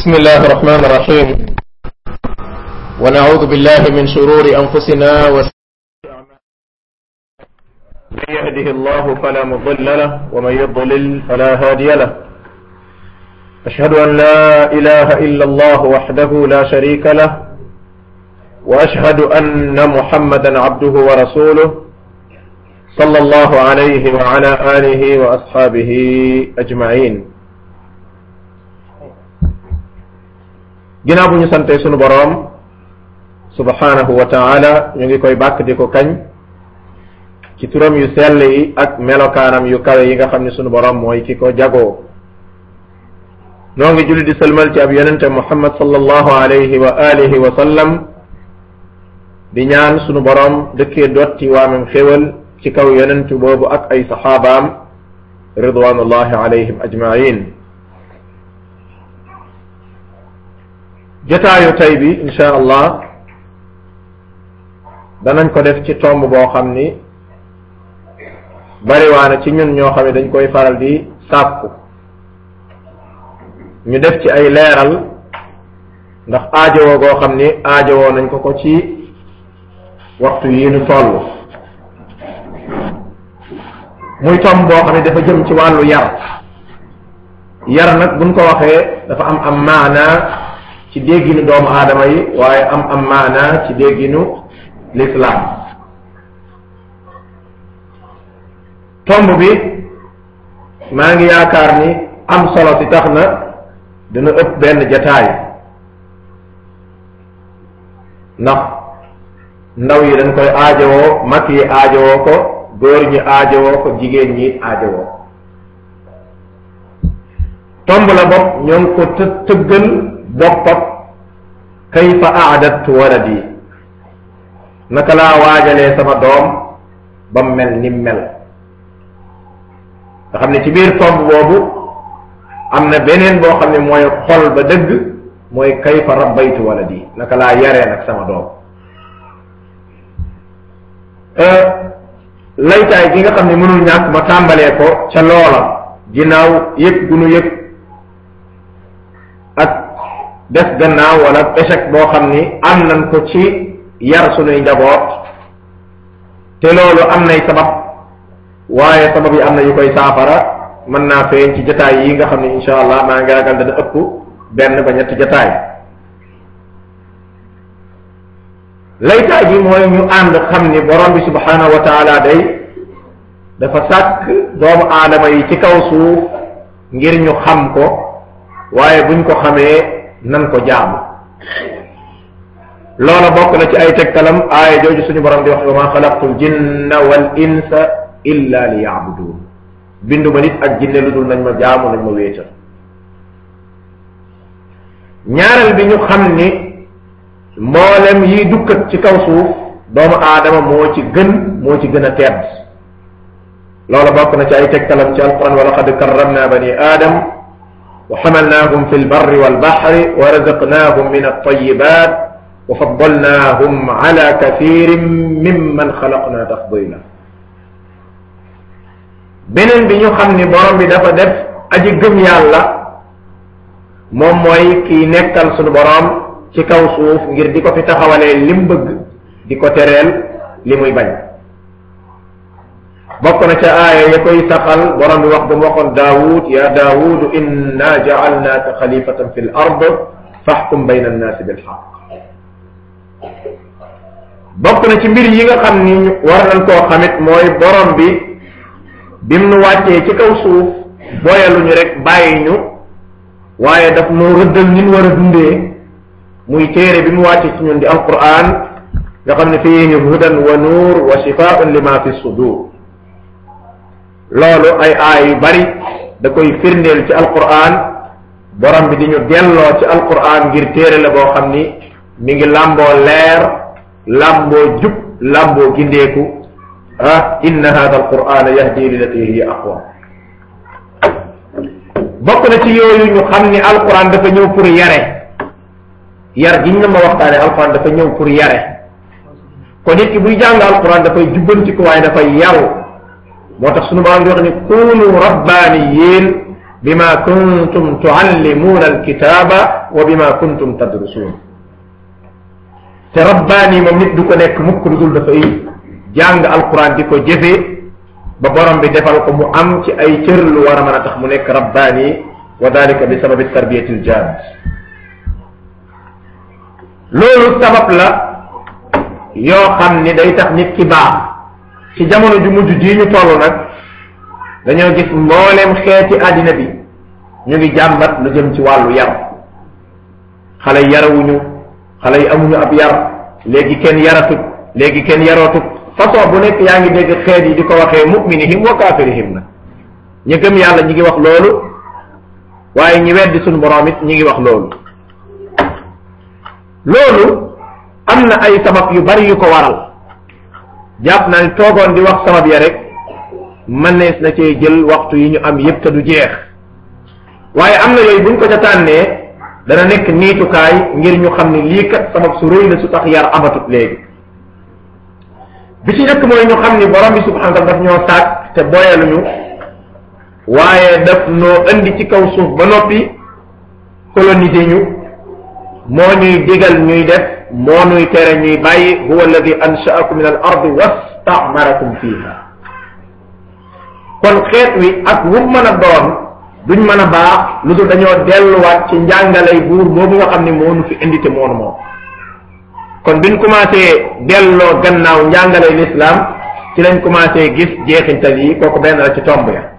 بسم الله الرحمن الرحيم ونعوذ بالله من شرور أنفسنا وسيئات من يهده الله فلا مضل له ومن يضلل فلا هادي له أشهد أن لا إله إلا الله وحده لا شريك له وأشهد أن محمدا عبده ورسوله صلى الله عليه وعلى آله وأصحابه أجمعين ginnaaw bu ñu sante sunu boroom subhanahu wa taala ñu ngi koy bàkk di ko kañ ci turam yu sell yi ak melokaanam yu kawe yi nga xam ne sunu boroom mooy ki ko jagoo noo ngi julli di sëlmal ci ab yonente muhammad sallallahu alayhi wa alihi wa sallam di ñaan sunu boroom dëkkee dotti waamam xéwal ci kaw yonentu boobu ak ay saxaabaam ridwanullahi alayhim ajmain jotaayu tey bi insha allah danañ ko def ci tomb boo xam ni bariwaana ci ñun ñoo xam ne dañ koy faral di sàkku ñu def ci ay leeral ndax aajowoo goo xam ni aajowoo nañ ko ko ci waxtu yi nu toll muy tomb boo xam ne dafa jëm ci wàllu yar yar nag buñ ko waxee dafa am am maana ci dégginu doomu aadama yi waaye am am maana ci dégginu lislaam tomb bi maa ngi yaakaar ni am solo si tax na dina ëpp benn jataay ndax ndaw yi dañ koy aajowoo mag yi aajowoo ko góor ñi aajowoo ko jigéen ñi aajowoo tomb la bopp ñoo ngi ko të tëggal boppam kayfa aadattu waladi naka laa waajalee sama doom ba mel ni mel nga xam ne ci biir tomb boobu am na beneen boo xam ne mooy xol ba dëgg mooy kayfa rabbaytu waladi naka laa yaree nag sama doom laytaay gi nga xam ne mënul ñàkk ma tàmbalee ko ca loola ginnaaw yëg gu nu yëg ak def gannaaw wala échec boo xam ni am nañ ko ci yar sunuy njaboot te loolu am nay sabab waaye sabab yi am na yu koy saafara mën naa feeñ ci jataay yi nga xam ne insha allah maa ngi ragal dana ëpp benn ba ñetti jataay laytaay bi mooy ñu ànd xam ni borom bi subhanahu wa taala day dafa sàkk doomu aadama yi ci kaw suuf ngir ñu xam ko waaye buñ ko xamee nan ko jaamu loola bokk na ci ay tegtalam aaya jooju suñu borom di wax wa ma xalaqtu l jinna wal insa illa li yaabudun bindu ma nit ak jinne lu dul nañ ma jaamu nañ ma wéetal ñaareel bi ñu xam ni mboolem yiy dukkat ci kaw suuf doomu aadama moo ci gën moo ci gën a tedd loola bokk na ci ay tegtalam ci alquran wa laqad karramna bani aadam wa xamalnaahum fi lbarri walbaxri wa razaqnaahum min altayibat wa faddalnaahum ala kathirin mimman xalaqna tafdila beneen bi ñu xam ni borom bi dafa def aji gëm yàlla moom mooy kii nekkal sunu borom ci kaw suuf ngir di ko fi taxawalee lim bëgg di ko tereel li muy bañ bokk na ca aaya ya koy saxal borom bi wax ba mu waxoon daawud ya daawudu inna jaalnaaka xalifatan fi l ard faxkum bayna annaasi bilxaq bokk na ci mbir yi nga xam ni war nañ koo xamit mooy borom bi bim nu wàccee ci kaw suuf booyaluñu rek bàyyi ñu waaye daf nu rëddal ni ñu war a dundee muy téere bi mu wàcce ci ñun di alquran nga xam ne fiihi hudan wa nuur wa shifaun lima fi sudur loolu ay aay yu bari da koy firndeel ci alquran borom bi di ñu delloo ci alquran ngir téere la boo xam ni mi ngi làmboo leer làmboo jub làmboo gindeeku ah inna hada alquran yahdi lilati hiya aqwa bokk na ci yooyu ñu xam ni alquran dafa ñëw pour yare yar giñ na ma waxtaane alquran dafa ñëw pour yare kon nit ki buy jàng alquran dafay jubbanti ko waaye dafay yaru moo tax sunu borom di wax ni kunu rabbaaniyiin bima kuntum tuallimuuna alkitaaba wa bima kuntum tadrusuun te rabbaani moom nit du ko nekk mukk lu dul dafay jàng alquran di ko jëfee ba borom bi defal ko mu am ci ay cër lu war a mën a tax mu nekk rabbaani wa dalika bi sababi tarbiyati aljaad loolu sabab la yoo xam ni day tax nit ki baax ci jamono ju mujj jii ñu toll nag dañoo gis mbooleem xeeti àddina bi ñu ngi jàmbat lu jëm ci wàllu yar xale yi yarawuñu xale yi amuñu ab yar léegi kenn yaratut léegi kenn yarootut façon bu nekk yaa ngi dégg xeet yi di ko waxee muminihim wa kaafirihim na ñu gëm yàlla ñi ngi wax loolu waaye ñi weddi suñu borom it ñi ngi wax loolu loolu am na ay sabab yu bari yu ko waral jàpp naa ni toogoon di wax sabab ya rek mënees na cee jël waxtu yi ñu am yépp te du jeex waaye am na yooyu buñ ko ca tànnee dana nekk niitukaay ngir ñu xam ni lii kat sabab su rëy la su tax yar amatut léegi bi ci njëkk mooy ñu xam ni borom bi subhanahu wa taala daf ñoo sàkk te boyaluñu waaye daf noo indi ci kaw suuf ba noppi coloniser ñu moo ñuy digal ñuy def moo ñuy tere ñuy bàyyi huwa alladi anshaakum min al ardi wastamarakum fiha kon xeet wi ak wu mën a doon duñ mën a baax lu dul dañoo delluwaat ci njàngalay buur boobu nga xam ne moo nu fi indi te moonu moom kon biñ commencé delloo gannaaw njàngalay l'islam ci lañ commencé gis jeexintal yi kooku benn la ci tomb ya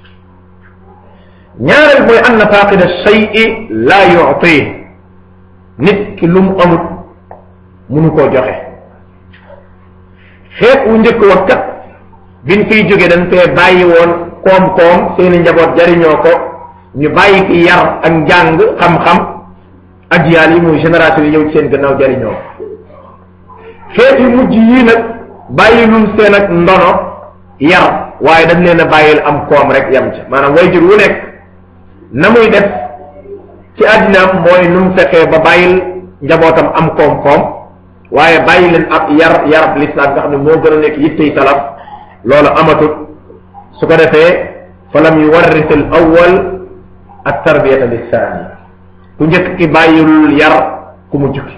ñaareel mooy anna faqida shay'i la yu'ti nit ki lu mu amut munu koo joxe xeet wu njëkk wax kat biñ fiy jóge dañ fee bàyyi woon koom-koom seeni njaboot jariñoo ko ñu bàyyi fi yar ak njàng xam-xam ajiyaal yi muy génération yi ñëw ci seen gannaaw jariñoo ko xeet yu mujj yii nag bàyyi lum seen ak ndono yar waaye dañ leen a bàyyil am koom rek yam ca maanaam wayjur wu nekk na muy def ci àddinaam mooy nu mu fexee ba bàyyil njabootam am koom-koom waaye bàyyi leen ab yar yarab lislaam nga xam ne moo gën a nekk yittey salaf loolu amatut su ko defee fa lam yuwarris al awwal at tarbiyata lissaani ku njëkk ki bàyyilul yar ku mu jukki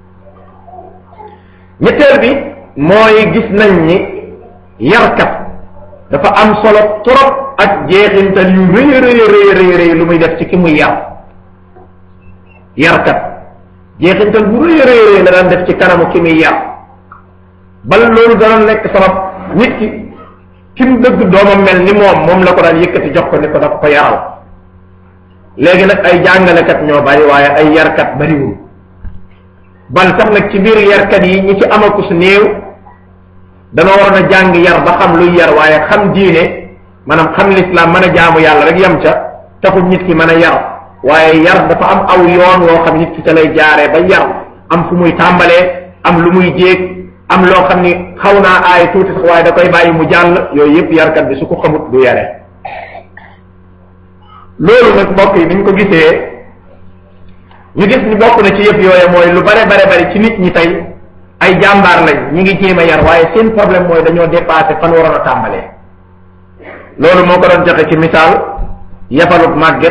ñetteel bi mooy gis nañ ni yarkat dafa am solo trop ak jeexintal yu rëy rëy rëy rëy rëy lu muy def ci ki muy yar yarkat jeexintal bu rëy rëy rëy la daan def ci kanamu ki muy yar bal loolu dana nekk sabab nit ki ki mu dëgg doomam mel ni moom moom la ko daan yëkkati jox ko ni ko dafa ko yaral léegi nag ay jàngalekat ñoo bari waaye ay yarkat bariwul bal sax nag ci biir yarkat yi ñi ci amakus néew dana waroon a jàng yar ba xam luy yar waaye xam diine maanaam xam lislaam mën a jaamu yàlla rek yam ca taxul nit ki mën a yar waaye yar dafa am aw yoon woo xam nit ki ca lay jaaree ba yar am fu muy tàmbalee am lu muy jéeg am loo xam ni xaw naa aay tuuti sax waaye da koy bàyyi mu jàll yooyu yëpp yarkat bi su ko xamut du yare loolu nag mbokk yi biñ ko gisee ñu gis ni bokk na ci yëpp yooye mooy lu bare bare bari ci nit ñi tey ay jàmbaar lañ ñi ngi jéem a yar waaye seen problème mooy dañoo dépassé fan waroon a tàmbalee loolu moo ko doon joxe ci misaal yafalut màgget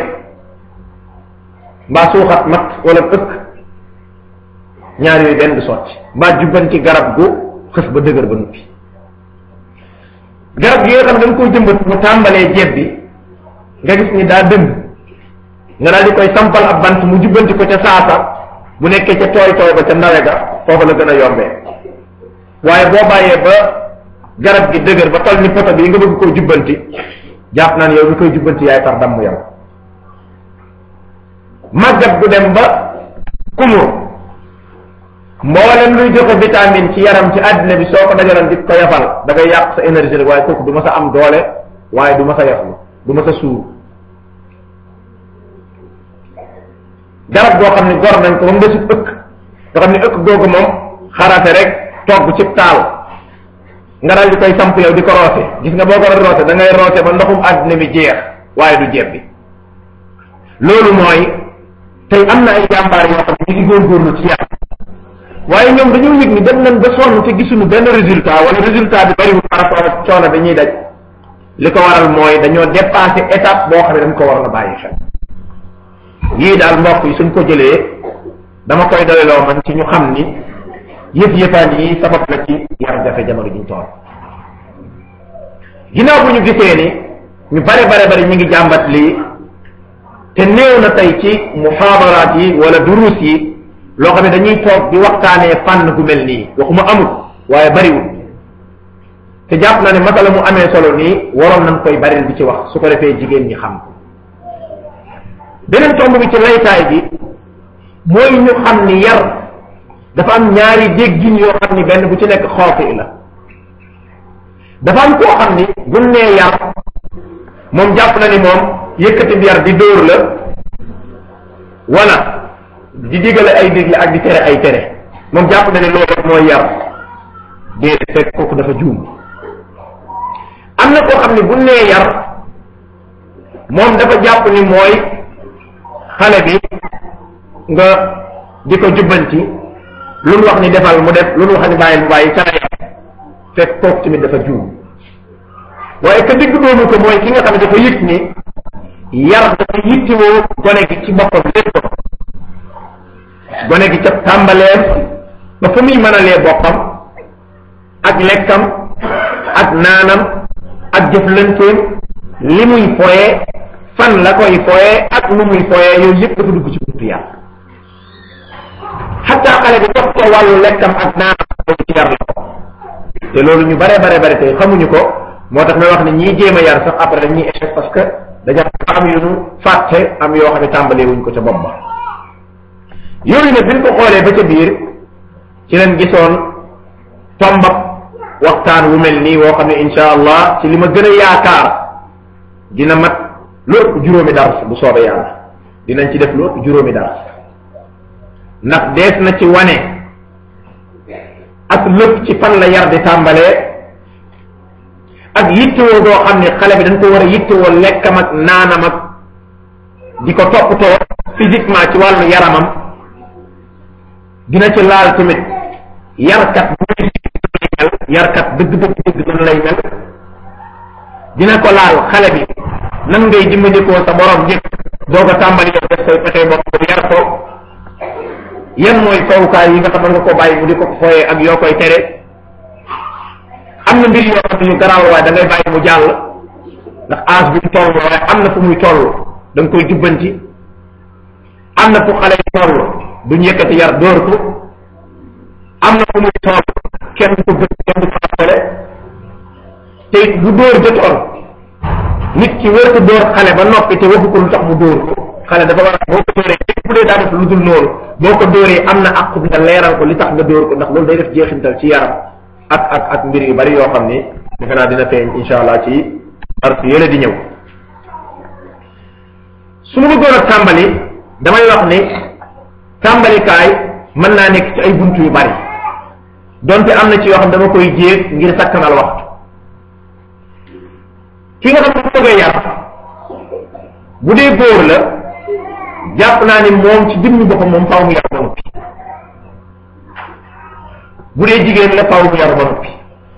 mbaa suuxat mat wala ëkk ñaar yooyu benn du sotti mbaa jubbanti garab gu xës ba dëgër ba nuppi garab gi nga xam dañ koy jëmbat mu tàmbalee jeeb bi nga gis ni daa dëng nga daal di koy sampal ab bant mu jubbanti ko ca saasa bu nekkee ca tooy tooy ba ca ndawe ga foofu la gën a yombee waaye boo bàyyee ba garab gi dëgër ba toll ni poto bi nga bëgg koo jubbanti jàpp naan yow mi koy jubbanti yaay far damm yow màggat gu dem ba kumur mboolem luy joxe vitamine ci yaram ci àddina bi soo ko dajaloon di ko yafal da ngay yàq sa énergie rek waaye kooku du ma sa am doole waaye du ma sa yaflu du ma sa suur garab goo xam ne gor nañ ko ba mu desut ëkk nga xam ne ëkk googu moom xarate rek togg ci taal nga dal di koy samp yow di ko roose gis nga boo ko roose da ngay roose ba ndoxum àddina bi jeex waaye du jeeb bi loolu mooy tey am na ay jàmbaar yoo xam ne ñu ngi góorgóorlu ci yàlla waaye ñoom dañoo yëg ni dem nañ ba sonn te gisuñu benn résultat wala résultat bi bariwul par rapport ak coono dañuy daj li ko waral mooy dañoo dépassé étape boo xam ne dañ ko waroon a bàyyi xel yii daal mbokk yi suñ ko jëlee dama koy doyloo man ci ñu xam ni yëf yëfaan yi sabab la ci yar jafe jamono juñ tool ginnaaw bu ñu gisee ni ñu bare bare bare ñu ngi jàmbat lii te néew na tey ci muhaadaraat yi wala duruus yi loo xam ne dañuy toog di waxtaanee fànn gu mel nii waxuma amul waaye bariwul te jàpp na ne masala mu amee solo nii waroon nañ koy baril di ci wax su ko defee jigéen ñi xam beneen tomb bi ci laytaay bi mooy ñu xam ni yar dafa am ñaari déggin yoo xam ni benn bu ci nekk xoofi la dafa am koo xam ni buñ nee yar moom jàpp na ni moom yëkkati bi yar di dóor la wala di digale ay digle ak di tere ay tere moom jàpp na ni loolu mooy yar déedéet fekk kooku dafa juum am na koo xam ni buñ nee yar moom dafa jàpp ni mooy xale bi nga di ko jubbanti lu nu wax ni defal mu def lu nu wax ni bàyyi mu bàyyi ca yar fekk kooku tamit dafa juum waaye ka digg doomu ko mooy ki nga xam ne dafa yëg ni yar dafa yittewoo gone gi ci boppam lépp gone gi ca tàmbaleem ba fa muy mënalee boppam ak lekkam ak naanam ak jëflanteem li muy foyee fan la koy foyee ak lu muy foyee yooyu yëpp dafa dugg ci buntu yar xataa xale bi jox ko wàllu lekkam ak naanam boobu ci yar la ko te loolu ñu bare bare bare tey xamuñu ko moo tax may wax ne ñii jéem a yar sax après dañuy échec parce que dañu am yu nu fàtte am yoo xam ne tàmbalee wuñ ko ca bopp ba yooyu nag biñ ko xoolee ba ca biir ci leen gisoon tombab waxtaan wu mel nii woo xam ne insha allah ci li ma gën a yaakaar dina mat lu ëpp juróomi dars bu soobee yàlla dinañ ci def lu ëpp juróomi dars ndax dees na ci wane ak lépp ci fan la yar di tàmbalee ak yittewoo goo xam ne xale bi dañ ko war a yittewoo lekkam ak naanam ak di ko toppatoo physiquement ci wàllu yaramam dina ci laal tamit yarkat bu muy mel yarkat dëgg dëgg dëgg nan lay mel dina ko laal xale bi nan ngay dimbandikoo sa borom njëkk doo ko tàmbali yow def say pexe bopp yar ko yan mooy fawukaay yi nga xam nga ko bàyyi mu di ko fooyee ak yoo koy tere am na mbir yoo xam ne ñu garaaw waaye da ngay bàyyi mu jàll ndax âge bi mu toll waaye am na fu muy toll da nga koy jubbanti am na fu xale yi toll duñ yëkkati yar dóor ko am na fu muy toll kenn ko gën kenn du fàttale te bu dóor jotoon nit ki wër ko dóor xale ba noppi te waxu ko lu tax mu dóor ko xale dafa war a boo ko dóoree bu dee daa def lu dul noonu boo ko dóoree am na àqu nga leeral ko li tax nga dóor ko ndax loolu day def jeexintal ci yaram ak ak ak mbir yu bari yoo xam ni defe naa dina feeñ insha allah ci parce que yële di ñëw su ma bëggoon a tàmbali damay wax ni tàmbalikaay mën naa nekk ci ay buntu yu bari donte am na ci yoo xam dama koy jéeg ngir sakkanal waxtu ki nga xam ne bëgg a yar bu dee góor la jàpp naa ni moom ci dimmi boppam moom faaw mu yar ba noppi bu dee jigéen la faaw mu yar ba noppi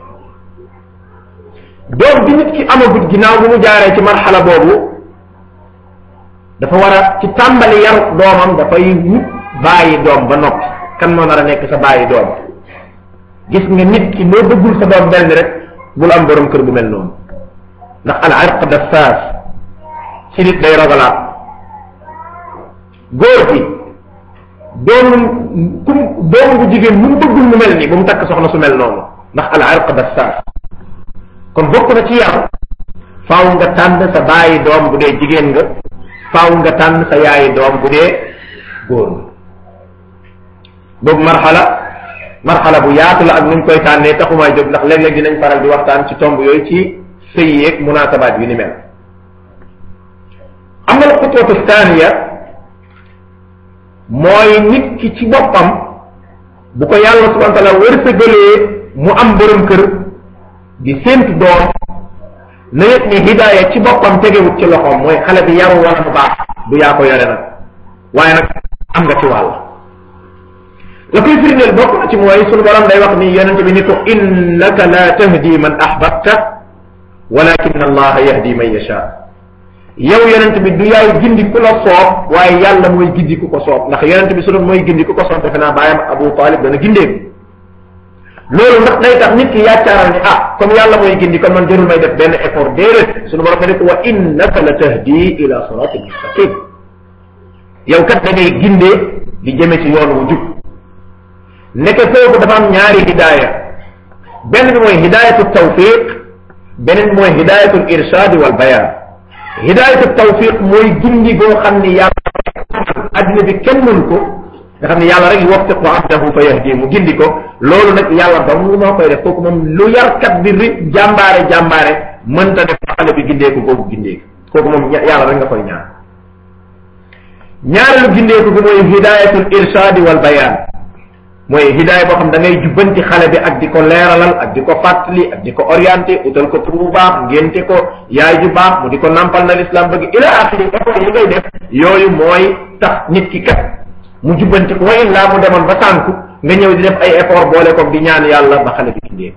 doom bi nit ki amagut ginnaaw bu mu jaaree ci marxala boobu dafa war a ci tàmbali yaru doomam dafay wut bàyyi doom ba noppi kan moo nar a nekk sa bàyyi doom gis nga nit ki loo bëggul sa doom mel ni rek bul am borom kër bu mel noonu ndax al irq dassaas ci nit day rogalaat góor gi doomum kum doom bu jigéen mu bëggul mu mel ni bu mu takk soxna su mel noonu ndax al irq dassaas kon bokk na ci yar faaw nga tànn sa bàyyi doom bu dee jigéen nga faaw nga tànn sa yaayi doom bu dee góor nga boobu marxala marxala bu yaatu la ak nuñ koy tànnee taxumaa jóg ndax léeg-léeg dinañ faral di waxtaan ci tomb yooyu ci sëy yeeg munaasabaat yu ni mel am na xutwatu thaniya mooy nit ki ci boppam bu ko yàlla subhanahu wa taala wërsëgalee mu am borom kër di séentu doom na yëg ni hidaaya ci boppam tegewut ci loxoom mooy xale bi yaru wala mu baax du yaa ko yore nag waaye nag am nga ci wàll la koy firndeel bokk na ci mooy sunu borom day wax ni yonente bi ni ko innaka la tahdi man ahbabta walakin allaha yahdi man yasha yow yonent bi du yaay gindi ku la soob waaye yàlla mooy gindi ku ko soob ndax yonent bi su doon mooy gindi ku ko soob defe naa bàyyam Abu Talib dana gindeeku loolu ndax day tax nit ki yaccaaral ni ah comme yàlla mooy gindi kon man jarul may def benn effort déedéet sunu borom ne ko wa innaka la tahdi ila siratin mustaqim yow kat da ngay gindee di jëme ci yoon wu jub nekk foofu dafa am ñaari hidaaya benn bi mooy hidaayatu tawfiq beneen bi mooy hidaayatu irshad wal bayan hidaayatu tawfiq mooy gindi goo xam ni yàlla addina bi kenn mënu ko nga xam ne yàlla rek yuwaffiqu abdahu fa yahdi mu gindi ko loolu nag yàlla ba mu moo koy def kooku moom lu yarkat bi ri jàmbaare jàmbaare mënta def xale bi gindeeku kooku gindeeku kooku moom yàlla rek nga koy ñaan ñaareelu gindeeku bi mooy hidayatul irshadi wal bayan mooy hidaaya boo xam da ngay jubbanti xale bi ak di ko leeralal ak di ko fàttali ak di ko orienté utal ko tur bu baax ngénte ko yaay ju baax mu di ko nampal na l'islam bëgg ila axiri effort yi ngay def yooyu mooy tax nit ki kat mu jubbanti ko wa illaa mu demoon ba sànku nga ñëw di def ay effort boole ko di ñaan yàlla ba xale bi gindee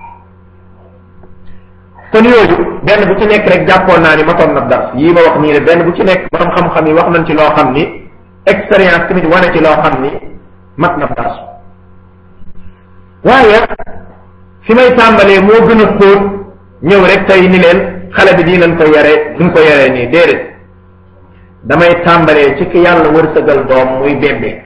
kon yooyu benn bu ci nekk rek jàppoon naa ni matoon na dars yii ma wax nii ne benn bu ci nekk borom xam-xam yi wax nañ ci loo xam ni expérience tamit wane ci loo xam ni mat na dars waaye fi may tàmbalee moo gën a xóot ñëw rek tey ni leen xale bi di nañ ko yare duñ ko yaree nii déedéet damay tàmbalee ci ki yàlla wërsëgal doom muy bébé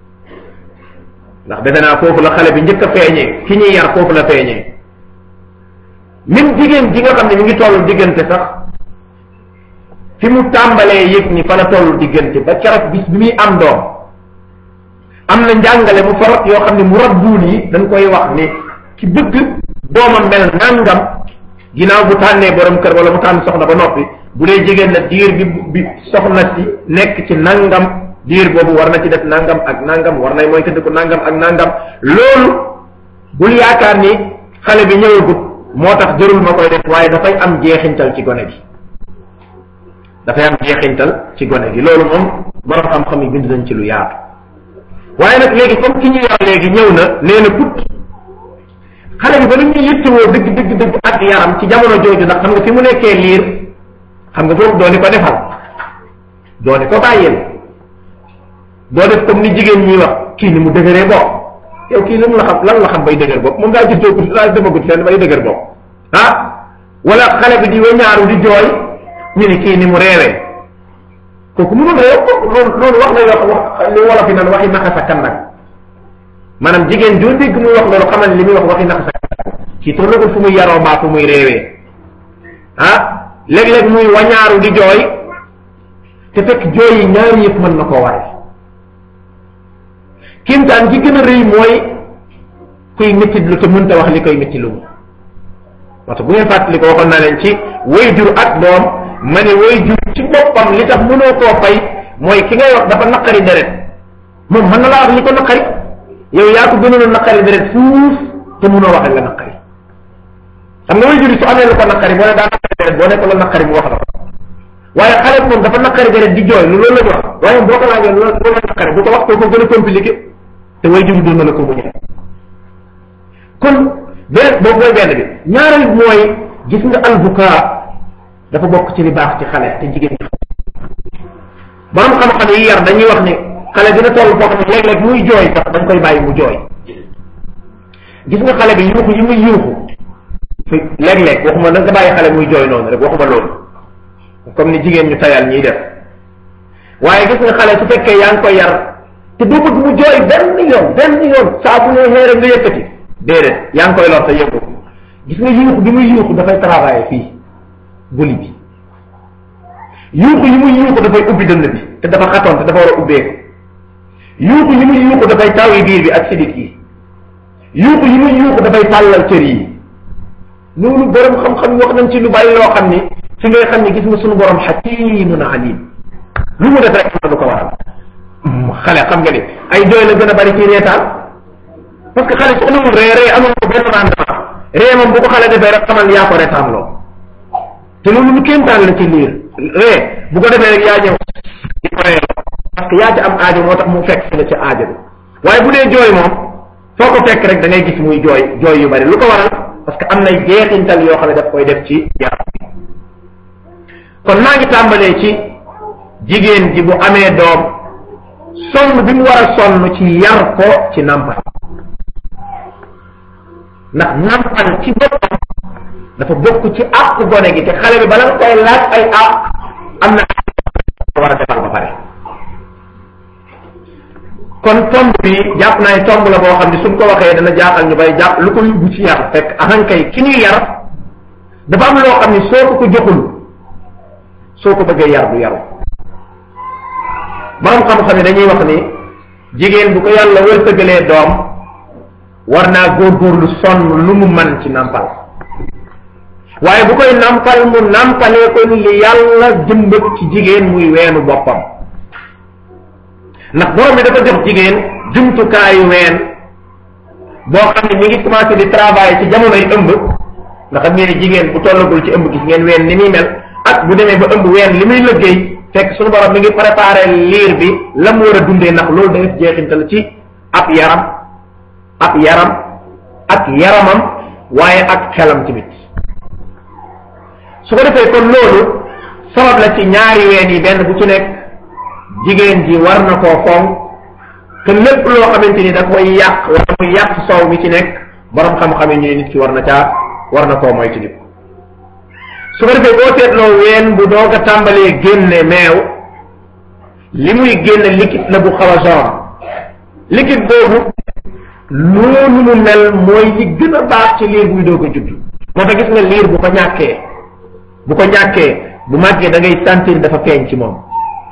ndax defe naa foofu la xale bi njëkk a feeñee ki ñuy yar foofu la feeñee même jigéen ji nga xam ne mi ngi tollu diggante sax fi mu tàmbalee yëg ni fa la tollu diggante ba keroog bis bi muy am doom am na njàngale mu farot yoo xam ne mu rabbuun yi dañ koy wax ni ki bëgg doomam mel nangam ginnaaw bu tànnee borom kër wala mu tànn soxna ba noppi bu dee jigéen la diir bi bi soxna si nekk ci nangam diir boobu war na ci def nangam ak nangam war nay mooy tëdd ko nangam ak nangam loolu bul yaakaar ni xale bi ñëwagut moo tax jërul ma koy def waaye dafay am jeexintal ci gone gi dafay am jeexintal ci gone gi loolu moom borom xam-xam yi bind nañ ci lu yaatu waaye nag léegi comme ki ñu yar léegi ñëw na nee na put xale bi ba lu ñuy yittewoo dëgg dëgg dëgg ak yaram ci jamono jooju ndax xam nga fi mu nekkee liir xam nga foofu dooni ko defal dooni ko bàyyeel doo def comme ni jigéen ñi wax kii ni mu dëgëree bopp yow kii lan la xam lan la xam bay dëgër bopp moom daa juddoo ko daa demagut fenn bay dëgër bopp ah wala xale bi di weñaaru di jooy ñu ni kii ni mu reewee kooku mënul réew loolu loolu wax la yoo wax li wolof yi naan waxi naxasa kan nag maanaam jigéen joo dégg muy wax loolu xamal li muy wax waxi naxasa kan kii tollagul fu muy yaroo mbaa fu muy réewee ah léeg-léeg muy wañaaru di jooy te fekk jooy yi ñaari yëpp mën na koo waral kiimtaan gi gën a rëy mooy kuy méttit lu te mënta wax li koy métti lu mu waxtu bu ngeen fàttali ko waxoon naa leen ci way jur ak doom ma ne way jur ci boppam li tax mënoo koo fay mooy ki ngay wax dafa naqari deret moom mën na laa wax li ko naqari yow yaa ko gënoon a naqari deret fuuf te mënoo wax la naqari xam nga way jur su amee lu ko naqari boo ne daa naqari deret boo ne ko la naqari mu wax la waaye xale bi moom dafa naqari deret di jooy lu loolu la ñu wax waaye boo ko laajee loolu loolu la naqari bu ko wax ko ko gën a compliqué te way jur doon na la ko mu ñëw kon benn boobu mooy benn bi ñaareel bi mooy gis nga albuka dafa bokk ci li baax ci xale te jigéen ñi borom xam-xam yi yar dañuy wax ni xale dina toll foo xam ne léeg-léeg muy jooy sax dañ koy bàyyi mu jooy gis nga xale bi yuuxu yi muy yuuxu fi léeg-léeg waxuma da nga bàyyi xale muy jooy noonu rek waxuma loolu comme ni jigéen ñu tayal ñiy def waaye gis nga xale su fekkee yaa ngi koy yar te doo bëgg mu jooy benn yoon benn yoon saa bu ne xeere nga yëkkati déedéet yaa ngi koy lor te yëngu gis nga yuuxu bi muy yuuxu dafay travailler fii buli bi yuuxu yi muy yuuxu dafay ubbi dënn bi te dafa xatoon te dafa war a ubbeeku yuuxu yi muy yuuxu dafay tawi biir bi ak sidit yi yuuxu yi muy yuuxu dafay tàllal cër yi loolu borom xam-xam wax nañ ci lu bari loo xam ni fi ngay xam ni gis nga suñu borom xakimun alim lu mu def rek am na lu ko waral xale xam nga ni ay jooy la gën a bari ci reetaan parce que xale su amul ree ree amul ko benn rendement ree moom bu ko xale defee rek xamal yaa ko reetaan loo te loolu lu kéemtaan la ci liir ree bu ko defee rek yaa ñëw di ko ree parce que yaa ci am aajo moo tax mu fekk la ci aajo bi waaye bu dee jooy moom foo ko fekk rek da ngay gis muy jooy jooy yu bari lu ko waral parce que am nay jeexintal yoo xam ne daf koy def ci yaram bi kon maa ngi tàmbalee ci jigéen ji bu amee doom sonn bi mu war a sonn ci yar ko ci nàmpal ndax nàmpal ci boppam dafa bokk ci àq gone gi te xale bi bala nga koy laaj ay àq am na war a defal ba pare kon tomb bi jàpp naa ne tomb la boo xam ne suñ ko waxee dana jaaxal ñu bay jàpp lu ko yóbbu ci yar fekk ahankay ki ñuy yar dafa am loo xam ne soo ko ko joxul soo ko bëggee yar du yaru borom xam-xam yi dañuy wax ni jigéen bu ko yàlla wërsëgalee doom war naa góorgóorlu sonn lu mu man ci nàmpal waaye bu koy nàmpal mu nàmpalee ko ni li yàlla jëmbat ci jigéen muy weenu boppam ndax borom bi dafa jox jigéen jumtukaayu ween boo xam ne mi ngi commencé di travail ci jamonoy ëmb ndax xam ngeen ne jigéen bu tollagul ci ëmb gis ngeen ween ni muy mel ak bu demee ba ëmb ween li muy liggéey fekk suñu borom mi ngi préparé liir bi la mu war a dundee ndax loolu day def jeexintal ci ab yaram ab yaram ak yaramam waaye ak xelam tamit su ko defee kon loolu sabab la ci ñaari ween yi benn bu ci nekk jigéen ji war na koo fonk te lépp loo xamante ni da koy yàq wala muy yàq soow mi ci nekk borom xam-xam yi ñu ne nit ki war na caa war na koo moytu nit su ko defee boo seetloo ween bu doog a tàmbalee génne meew li muy génne liquide la bu xaw a jaune liquide boobu noonu mu mel mooy li gën a baax ci liir buy doog a judd moo tax gis nga liir bu ko ñàkkee bu ko ñàkkee bu màggee da ngay sentir dafa feeñ ci moom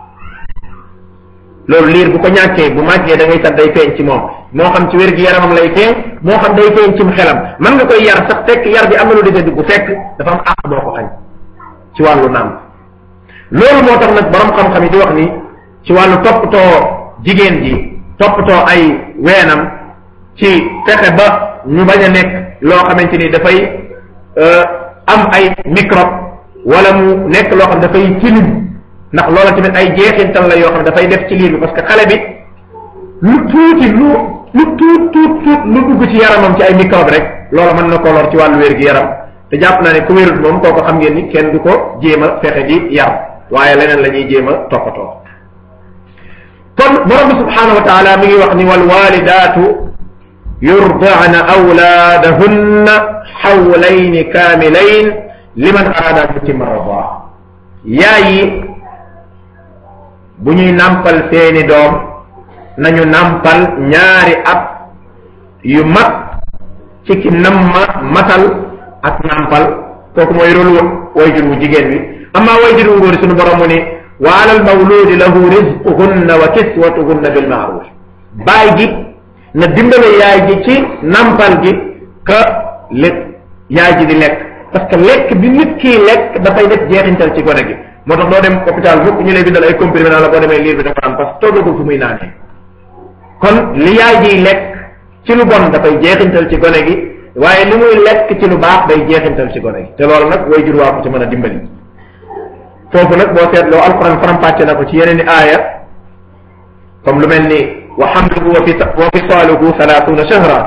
loolu liir bu ko ñàkkee bu màggee da ngay sant day feeñ ci moom moo xam ci wér gi yaramam lay feeñ moo xam day feeñ cim xelam mën nga koy yar sax fekk yar bi am na lu dese dugg fekk dafa am àq boo ko xañ ci wàllu nàmp loolu moo tax nag borom xam-xam yi di wax ni ci wàllu toppatoo jigéen ji toppatoo ay weenam ci fexe ba ñu bañ a nekk loo xamante ni dafay am ay microbe wala mu nekk loo xam dafay tilim ndax loola tamit ay jeexintal la yoo xam dafay def ci liir bi parce que xale bi lu tuuti lu lu tuut tuut tuut lu dugg ci yaramam ci ay microbe rek loola mën na ko lor ci wàllu wér gi yaram te jàpp naa ne ku wérut moom kooku xam ngeen ni kenn du ko jéem a fexe di yar waaye leneen la ñuy jéem a toppatoo kon borom bi subhanahu wa taala mi ngi wax ni wal walidaatu yurdaana awlaadahunna xawlayni kaamilayn liman araada an yutimma radaa yaay yi bu ñuy nàmpal seeni doom nañu nàmpal ñaari at yu mat ci ki namma matal ak nàmpal kooku mooy rôle wayjur wu jigéen wi amma wayjur wu góor suñu borom mu ni wa ala al mawludi lahu rizquhunna wa kiswatuhunna bil ma'ruf baay gi na dimbale yaay ji ci nàmpal gi ka lekk yaay ji di lekk parce que lekk bi nit kii lekk dafay def jeexintal ci gone gi moo tax doo dem hôpital mukk ñu lay bindal ay comprimé naa la boo demee liir bi dafa am parce que tollagul fu muy naanee kon li yaay jiy lekk ci lu bon dafay jeexintal ci gone gi waaye li muy lekk ci lu baax day jeexintal ci gone gi te loolu nag way jur waa ko ci mën a dimbali foofu nag boo seetloo alquran faram-fàcce na ko ci yeneen i aaya comme lu mel ni wa hamluhu wa fi wa fisaaluhu salaatuna shahra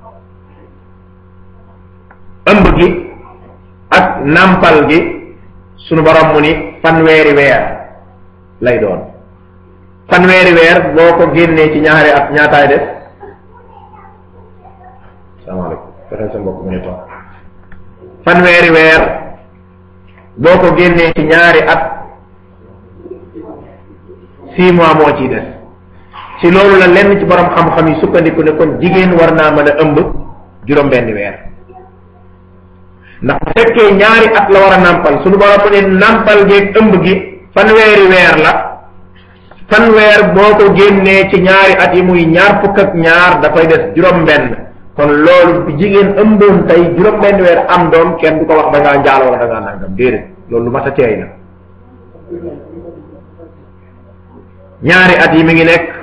ëmb gi ak nampal gi sunu borom mu ni fanweeri weer lay doon fanweeri weer boo ko génnee ci ñaari at ñaataay def salaamaaleykum fexeel sa mbokk mu ñu toog fanweeri weer boo ko génnee ci ñaari at six mois moo ciy des ci loolu la lenn ci borom xam-xam yi sukkandiku ne kon jigéen war naa mën a ëmb juróom-benni weer ndax bu fekkee ñaari at la war a nàmpal suñu borom mu ne nàmpal geeg ëmb gi fanweeri weer la fanweer boo ko génnee ci ñaari at yi muy ñaar fukk ak ñaar dafay des juróom-benn kon loolu bu jigéen ëmboon tey juróom-benn weer am doom kenn du ko wax da ngaa njaaloo wala da ngaa nangam déedéet loolu lu mat a teey na ñaari at yi mi ngi nekk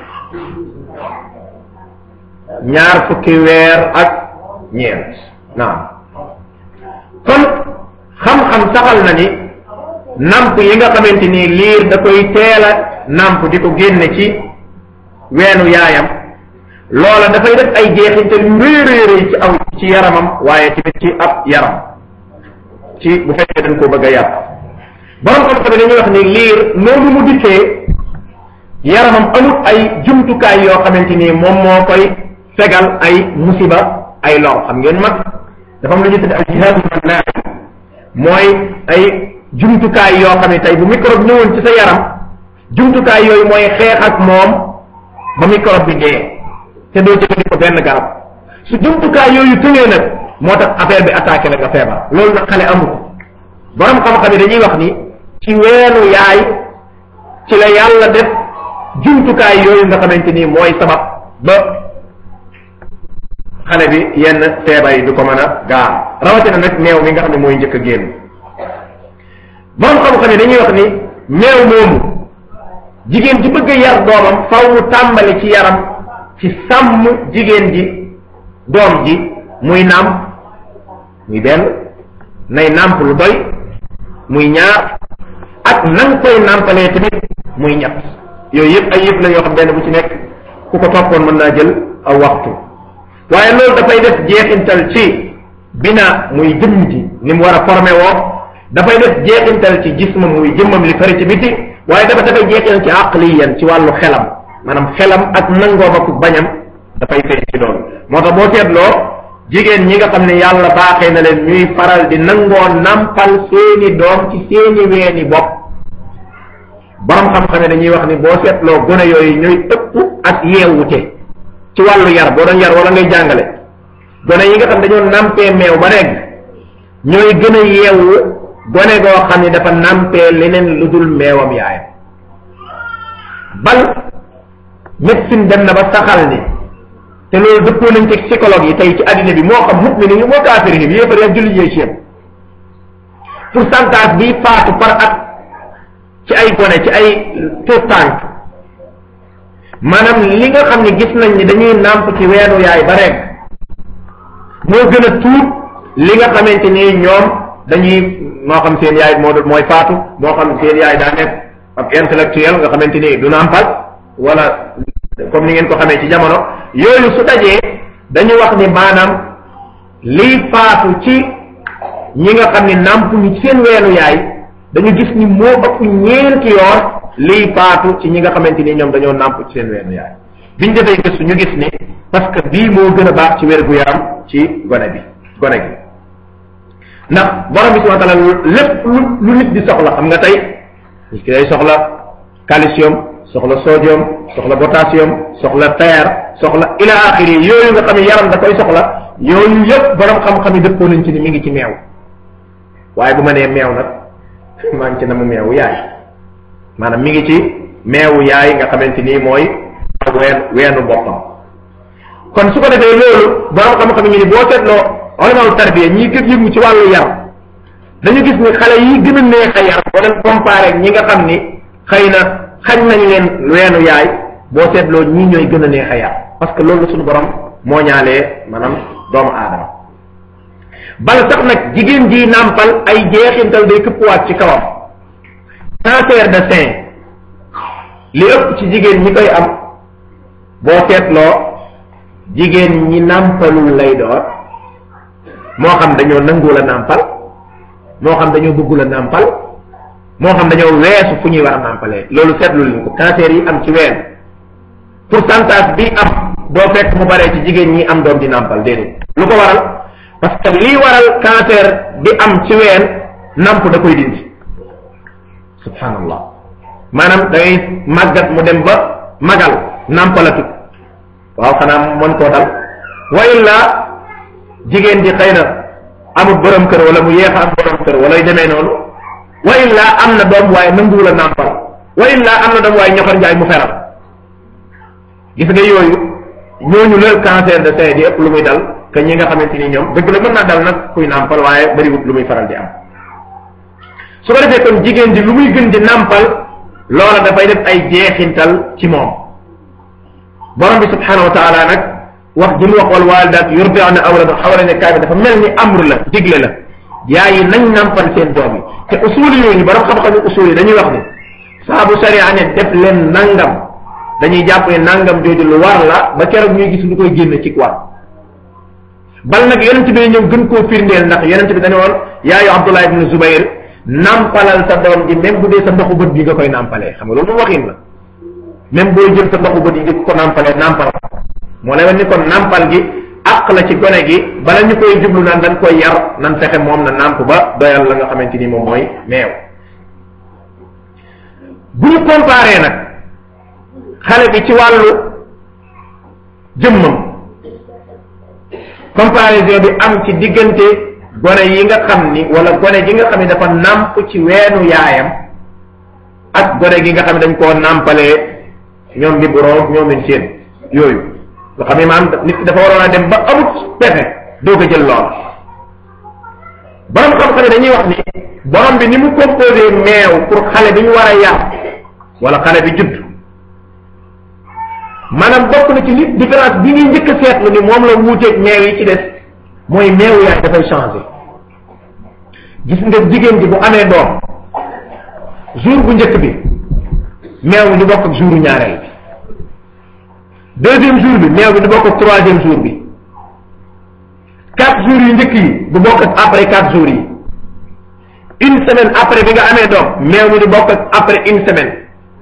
ñaar fukki weer ak ñeent naam kon xam-xam saxal na ni namp yi nga xamante ni liir da koy teel a namp di ko génne ci weenu yaayam loola dafay def ay jeexintal yu rëy rëy rëy ci aw ci yaramam waaye tamit ci ab yaram ci bu fekkee dañ koo bëgg a yàpp borom xam-xam dañuy wax ni liir noonu mu dikkee yaramam amul ay jumtukaay yoo xamante ni moom moo koy fegal ay musiba ay lor xam ngeen mag dafa am lu ñu tudd al jihaadu mannaay mooy ay jumtukaay yoo xam ne tey bu microbe ñëwoon ci sa yaram jumtukaay yooyu mooy xeex ak moom ba microbe bi dee te doo jëfandikoo benn garab su jumtukaay yooyu tëngee nag moo tax affaire bi attaqué la nga feebar loolu nag xale amu ko borom xam-xam yi dañuy wax ni ci weenu yaay ci la yàlla def jumtukaay yooyu nga xamante ni mooy sabab ba xale bi yenn feebar yi du ko mën a gaar rawatina nag meew mi nga xam ne mooy njëkk a génn borom xam-xam yi dañuy wax ni meew moomu jigéen ji bëgg a yar doomam faw mu tàmbali ci yaram ci sàmm jigéen ji doom ji muy nàmp muy benn nay nàmp lu doy muy ñaar ak nan koy nàmpalee tamit muy ñett yooyu yëpp ay yëpp la yoo xam benn bu ci nekk ku ko toppoon mën naa jël aw waxtu waaye loolu dafay def jeexintal ci bina muy jëmm ji ni mu war a formé woo dafay def jeexintal ci jisma muy jëmmam li fari ci biti waaye dafa dafay jeexintal ci aqliyan ci wàllu xelam maanaam xelam ak nangoom ak bañam dafay feeñ ci loolu moo tax boo seetloo jigéen ñi nga xam ne yàlla baaxee na leen ñuy faral di nangoo nampal seeni doom ci seeni weeni bopp borom xam-xam ne dañuy wax ni boo seetloo gone yooyu ñooy ëpp ak yeewute ci wàllu yar boo doon yar wala ngay jàngale gone yi nga xam dañoo nampee meew ba regg ñooy gën a yeewu gone goo xam ne dafa nampee leneen lu dul meewam yaayam bal médecine dem na ba saxal ni te loolu dëppoo nañ ci psychologue yi tey ci addina bi moo xam mu'mini yi moo kaafiri yi yéefar yi ak julli ñooy ci pourcentage bi faatu par at ci ay gone ci ay tout tànk maanaam li nga xam ne gis nañ ni dañuy nàmp ci weenu yaay ba rek moo gën a tuut li nga xamante ni ñoom dañuy moo xam seen yaay moo mooy faatu moo xam seen yaay daa nekk ab intellectuel nga xamante ni du nàmpal wala comme ni ngeen ko xamee ci jamono yooyu su dajee dañu wax ni maanaam liy faatu ci ñi nga xam ni nàmp ñu seen weenu yaay dañu gis ni moo ëpp ñeenti yoon liy faatu ci ñi nga xamante ni ñoom dañoo nàmp ci seen weenu yaay biñ defee gëstu ñu gis ni parce que bii moo gën a baax ci wér gu yaram ci gone bi gone gi ndax borom bi subhanahu wa taala lépp lu lu nit di soxla xam nga tey nit ki day soxla calcium soxla sodium soxla potassium soxla fer soxla ila axiri yooyu nga xam ne yaram da koy soxla yooyu yëpp borom xam-xam yi dëppoo nañ ci ni mi ngi ci meew waaye bu ma nee meew nag maa ngi ci na mu meewu yaay maanaam mi ngi ci meewu yaay nga xamante ni mooy ween weenu boppam kon su ko defee loolu borom xam-xam yi ni boo seetloo olamalu tarbiya ñi gën yëngu ci wàllu yar dañu gis ni xale yi gën a neex a yar boo leen comparé ak ñi nga xam ni xëy na xañ nañ leen weenu yaay boo seetloo ñii ñooy gën a neex a yar parce que loolu suñu borom moo ñaalee maanaam doomu aadama bala sax nag jigéen ji nàmpal ay jeexintal day këppwaat ci kawam cancer de sein li ëpp ci jigéen ñi koy am boo seetloo jigéen ñi nàmpalul lay doon moo xam dañoo nanguwul a nàmpal moo xam dañoo bëggul a nàmpal moo xam dañoo weesu fu ñuy war a nàmpalee loolu seetlu leen ko cancer yi am ci ween pourcentage bi am doo fekk mu baree ci jigéen ñi am doom di nàmpal déedéet lu ko waral parce que lii waral cancer bi am ci ween namp da koy dindi subhanallah maanaam da ngay màggat mu dem ba magal nampalatut waaw xanaa mën koo dal wa illa jigéen ji xëy na amul borom kër wala mu yeex a am borom kër wala yu demee noonu wa illa am na doom waaye nanguwul a nàmpal wa illa am na doom waaye ñoxor njaay mu feral gis nga yooyu ñooñu la cancer de sein di ëpp lu muy dal que ñi nga xamante ni ñoom dëgg la mën naa dal nag kuy nàmpal waaye bariwut lu muy faral di am su ko defee kon jigéen ji lu muy gën di nàmpal loola dafay def ay jeexintal ci moom borom bi subhanahu wa taala nag wax ji mu wax wal walidaat yurdi'na awladahum hawlayni kaamil dafa mel ni amr la digle la yaay yi nañ nàmpal seen doom yi te usul yooyu borom xam-xam usul yi dañuy wax ni saa bu sariya ne def leen nangam dañuy jàpp ne nangam jooju lu war la ba keroog ñuy gis lu koy génne ci war bal nag yonent bi ñëw gën koo firndeel ndax yonent bi dañu woon yaayu Abdullah ibn Zubayr nampalal sa doom ji même bu dee sa ndoxu bët bi nga koy nampalee xam nga loolu moom waxin la même booy jël sa ndoxu bët yi di ko nampalee nampal moo lay wan ni kon nampal gi àq la ci gone gi bala ñu koy jublu naan dañ koy yar nan fexe moom na namp ba doyal la nga xamante ni moom mooy meew bu ñu comparé nag xale bi ci wàllu jëmmam comparaison bi am ci diggante gone yi nga xam ni wala gone gi nga xam ni dafa nàmp ci weenu yaayam ak gone gi nga xam ne dañ koo nàmpalee ñoom bi buroog ñoomin seen yooyu nga xam ne maanaam nit ki dafa waroon a dem ba amut pexe doog a jël lool borom xam-xam dañuy wax ni borom bi ni mu composé meew pour xale bi ñu war a yar wala xale bi judd maanaam bokk na ci li différence bi ñuy njëkk a seetlu ni moom la wuuteeg meew yi ci des mooy meew yaay dafay changé gis nga jigéen ji bu amee doom jour bu njëkk bi meew bi du bokk ak jouru ñaareel bi deuxième jour bi meew bi du bokk ak troisième jour bi quatre jours yu njëkk yi du bokk ak après quatre jours yi une semaine après bi nga amee doom meew mi du bokk ak après une semaine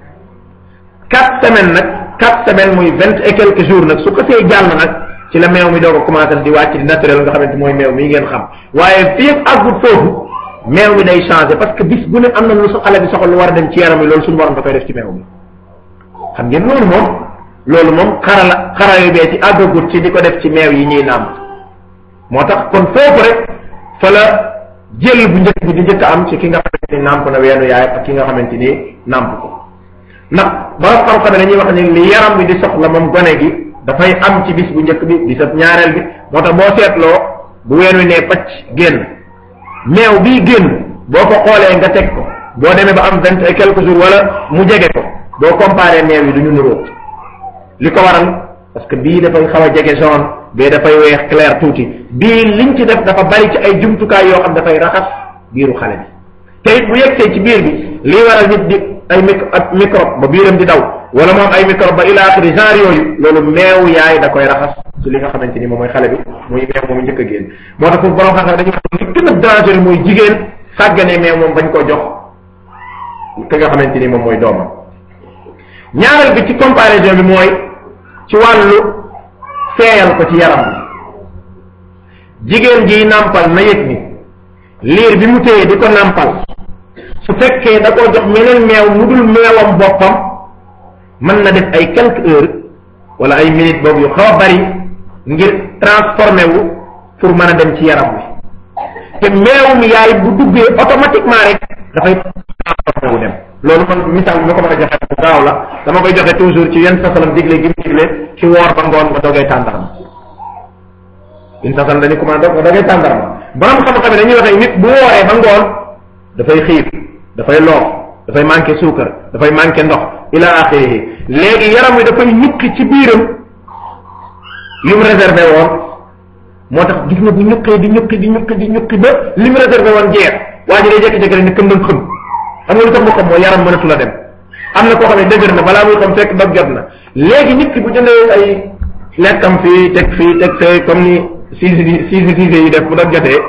quatre semaines nag quatre semaines muy vingt et quelques jours nag su ko see jàll nag ci la meew mi doo ko commencé di wàcc di naturel nga xamante mooy meew mi ngeen xam waaye fii ak àggut foofu meew mi day changé parce que bis bu ne am na lu sa xale bi soxla lu war a dem ci yaram mi loolu suñu borom da koy def ci meew mi xam ngeen loolu moom loolu moom xarala xara yu bee ci àggagut ci di ko def ci meew yi ñuy nàmp moo tax kon foofu rek fa la jël bu njëkk bi di njëkk am ci ki nga xamante ni nàmp na weenu yaay ak ki nga xamante ni nàmp ko ndax borom xam-xam dañuy wax ni li yaram bi di soxla moom gone gi dafay am ci bis bu njëkk bi di sa ñaareel bi moo tax boo seetloo bu ween wi nee pacc génn meew bii génn boo ko xoolee nga teg ko boo demee ba am vingt et quelques jours wala mu jege ko boo comparé meew yi du ñu nuroo li ko waral parce que bii dafay xaw a jege jaune bee dafay weex clair tuuti bii liñ ci def dafa bari ci ay jumtukaay yoo xam dafay raxas biiru xale bi te it bu yegsee ci biir bi lii waral nit di ay micro ak microbe ba biiram di daw wala moom ay microbe ba ila axiri genre yooyu loolu meew yaay da koy raxas ci li nga xamante ni moom mooy xale bi muy meew moomu njëkk a génn moo tax foofu borom xam-xam dañuy wax li gën a dangereux mooy jigéen sàgganee meew moom bañ koo jox ki nga xamante ni moom mooy doomam ñaareel bi ci comparaison bi mooy ci wàllu seeyal ko ci yaram bi jigéen jiy nàmpal na yëg ni liir bi mu téye di ko nàmpal su fekkee da koo jox meneen meew mu dul meewam boppam mën na def ay quelques heures wala ay minutes boobu yu xaw a bari ngir transformé wu pour mën a dem ci yaram wi te meewum yaay bu duggee automatiquement rek dafay transformé wu dem loolu man misaal bi ma ko mën a joxe bu gaaw la dama koy joxe toujours ci yenn sasalam digle gi mu digle ci woor ba ngoon nga dogee tàndarma yenn sasalam dañu commandé nga dogee tàndarma borom xam-xam dañuy waxee nit bu wooree ba ngoon dafay xiif dafay loox dafay manqué suukar dafay manqué ndox ila axirihi léegi yaram wi dafay ñukki ci biiram yu mu réservé woon moo tax gis nga bu ñukkee di ñukki di ñukki di ñukki ba li mu réservé woon jeex waa ji day jékki-jékki rek ne këndam xëm xam nga lu tax mu xam mooy yaram mënatu la dem am na koo xam ne dëgër na balaa muy xam fekk dog jot na léegi nit ki bu jëndee ay lekkam fii teg fii teg fee comme ni siisi siisi siisi yi def bu dog jotee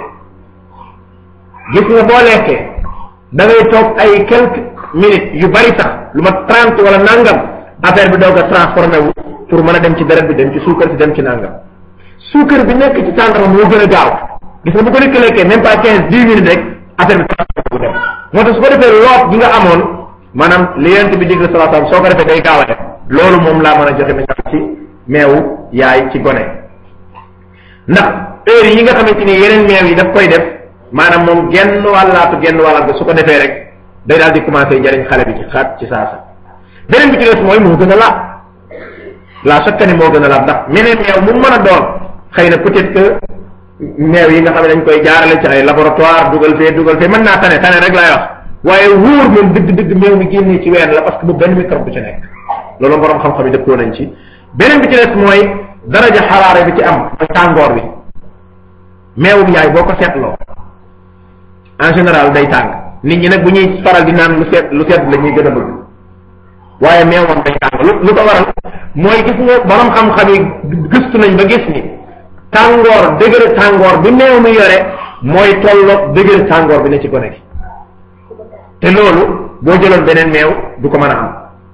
gis nga boo lekkee da ngay toog ay quelques minutes yu bari sax lu ma trente wala nangam affaire bi doog a transformé wu pour mën a dem ci deret bi dem ci suukar si dem ci nangam suukar bi nekk ci tàndarma moo gën a gaaw gis nga bu ko nit ki lekkee même pas quinze dix minutes rek affaire bi transformé wu dem moo tax su ko defee loot gi nga amoon maanaam li yent bi digle salaa salaam soo ko defee day gaaw a def loolu moom laa mën a joxe message ci meewu yaay ci gone ndax heure yi nga xamante ni yeneen meew yi daf koy def maanaam moom genn wàllaatu genn wàllaat ba su ko defee rek day daal di commencé jariñ xale bi ci xaat ci saasa beneen bi ci des mooy moo gën a laab la chaque année moo gën a laab ndax meneen meew mu mën a doon xëy na peut-être que meew yi nga xam ne dañ koy jaarale ci ay laboratoire dugal fee dugal fee mën naa tane tane rek laay wax waaye wóor moom dëgg dëgg meew mi génnee ci ween la parce que bu benn microbe bu ci nekk loolu borom xam-xam yi dëppoo nañ ci beneen bi ci des mooy daraja xaraare bi ci am mooy tàngoor bi meewum yaay boo ko seetloo en général day tàng nit ñi nag bu ñuy faral di naan lu seet lu sedd la ñuy gën a bëgg waaye meew moom day tàng lu lu ko waral mooy gis nga borom xam-xam yi gëstu nañ ba gis ni tàngoor dëgër tàngoor bi meew mi yore mooy tolloog dëgër tàngoor bi ne ci gone gi te loolu boo jëloon beneen meew du ko mën a am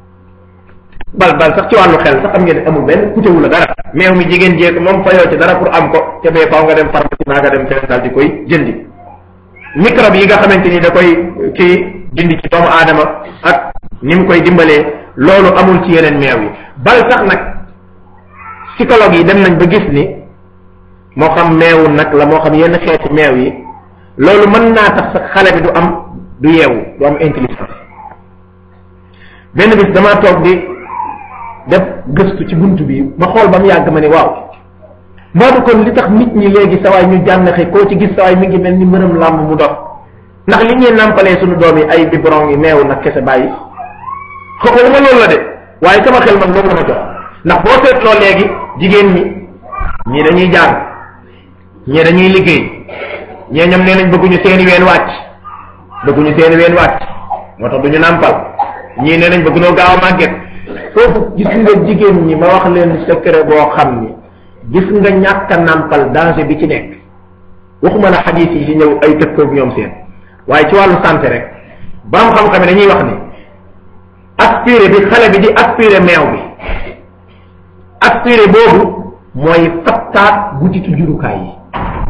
bal bal sax ci wàllu xel sax xam ngeen ne amul benn kutewu la dara meew mi jigéen jéeg moom fayoo ci dara pour am ko te bee faaw nga dem pharmacie naa nga dem feneen daal di koy jëndi microbe yi nga xamante ni da koy kii dindi ci doomu aadama ak ni mu koy dimbalee loolu amul ci yeneen meew yi bal sax nag psychologue yi dem nañ ba gis ni moo xam meewu nag la moo xam yenn xeeti meew yi loolu mën naa tax sax xale bi du am du yeewu du am intelligence benn bis damaa toog di def gëstu ci bunt bi ma xool ba mu yàgg ma ni waaw moo du kon li tax nit ñi léegi sawaay ñu jànnaxe koo ci gis sawaay mi ngi mel ni mbërëm làmb mu dox ndax li ñuy nàmpalee suñu doom yi ay biberon yi meewu nag kese bàyyi xooxu ma loolu la de waaye sama xel man loolu la ma jox ndax boo seetloo léegi jigéen ñi ñii dañuy jàng ñii dañuy liggéey ñee ñoom nee nañ bëgguñu seeni ween wàcc bëgguñu seeni ween wàcc moo tax duñu nàmpal ñii nee nañ bëggunoo gaaw a màgget foofu gis nga jigéen ñi ma wax leen secret boo xam ni gis nga ñàkk a nàmpal danger bi ci nekk waxuma la xadiis yi ñëw ay tëkkoog ñoom seen waaye ci wàllu santé rek ba am xam-xam dañuy wax ni aspiré bi xale bi di aspiré meew bi aspiré boobu mooy fattaat butitu jurukaay yi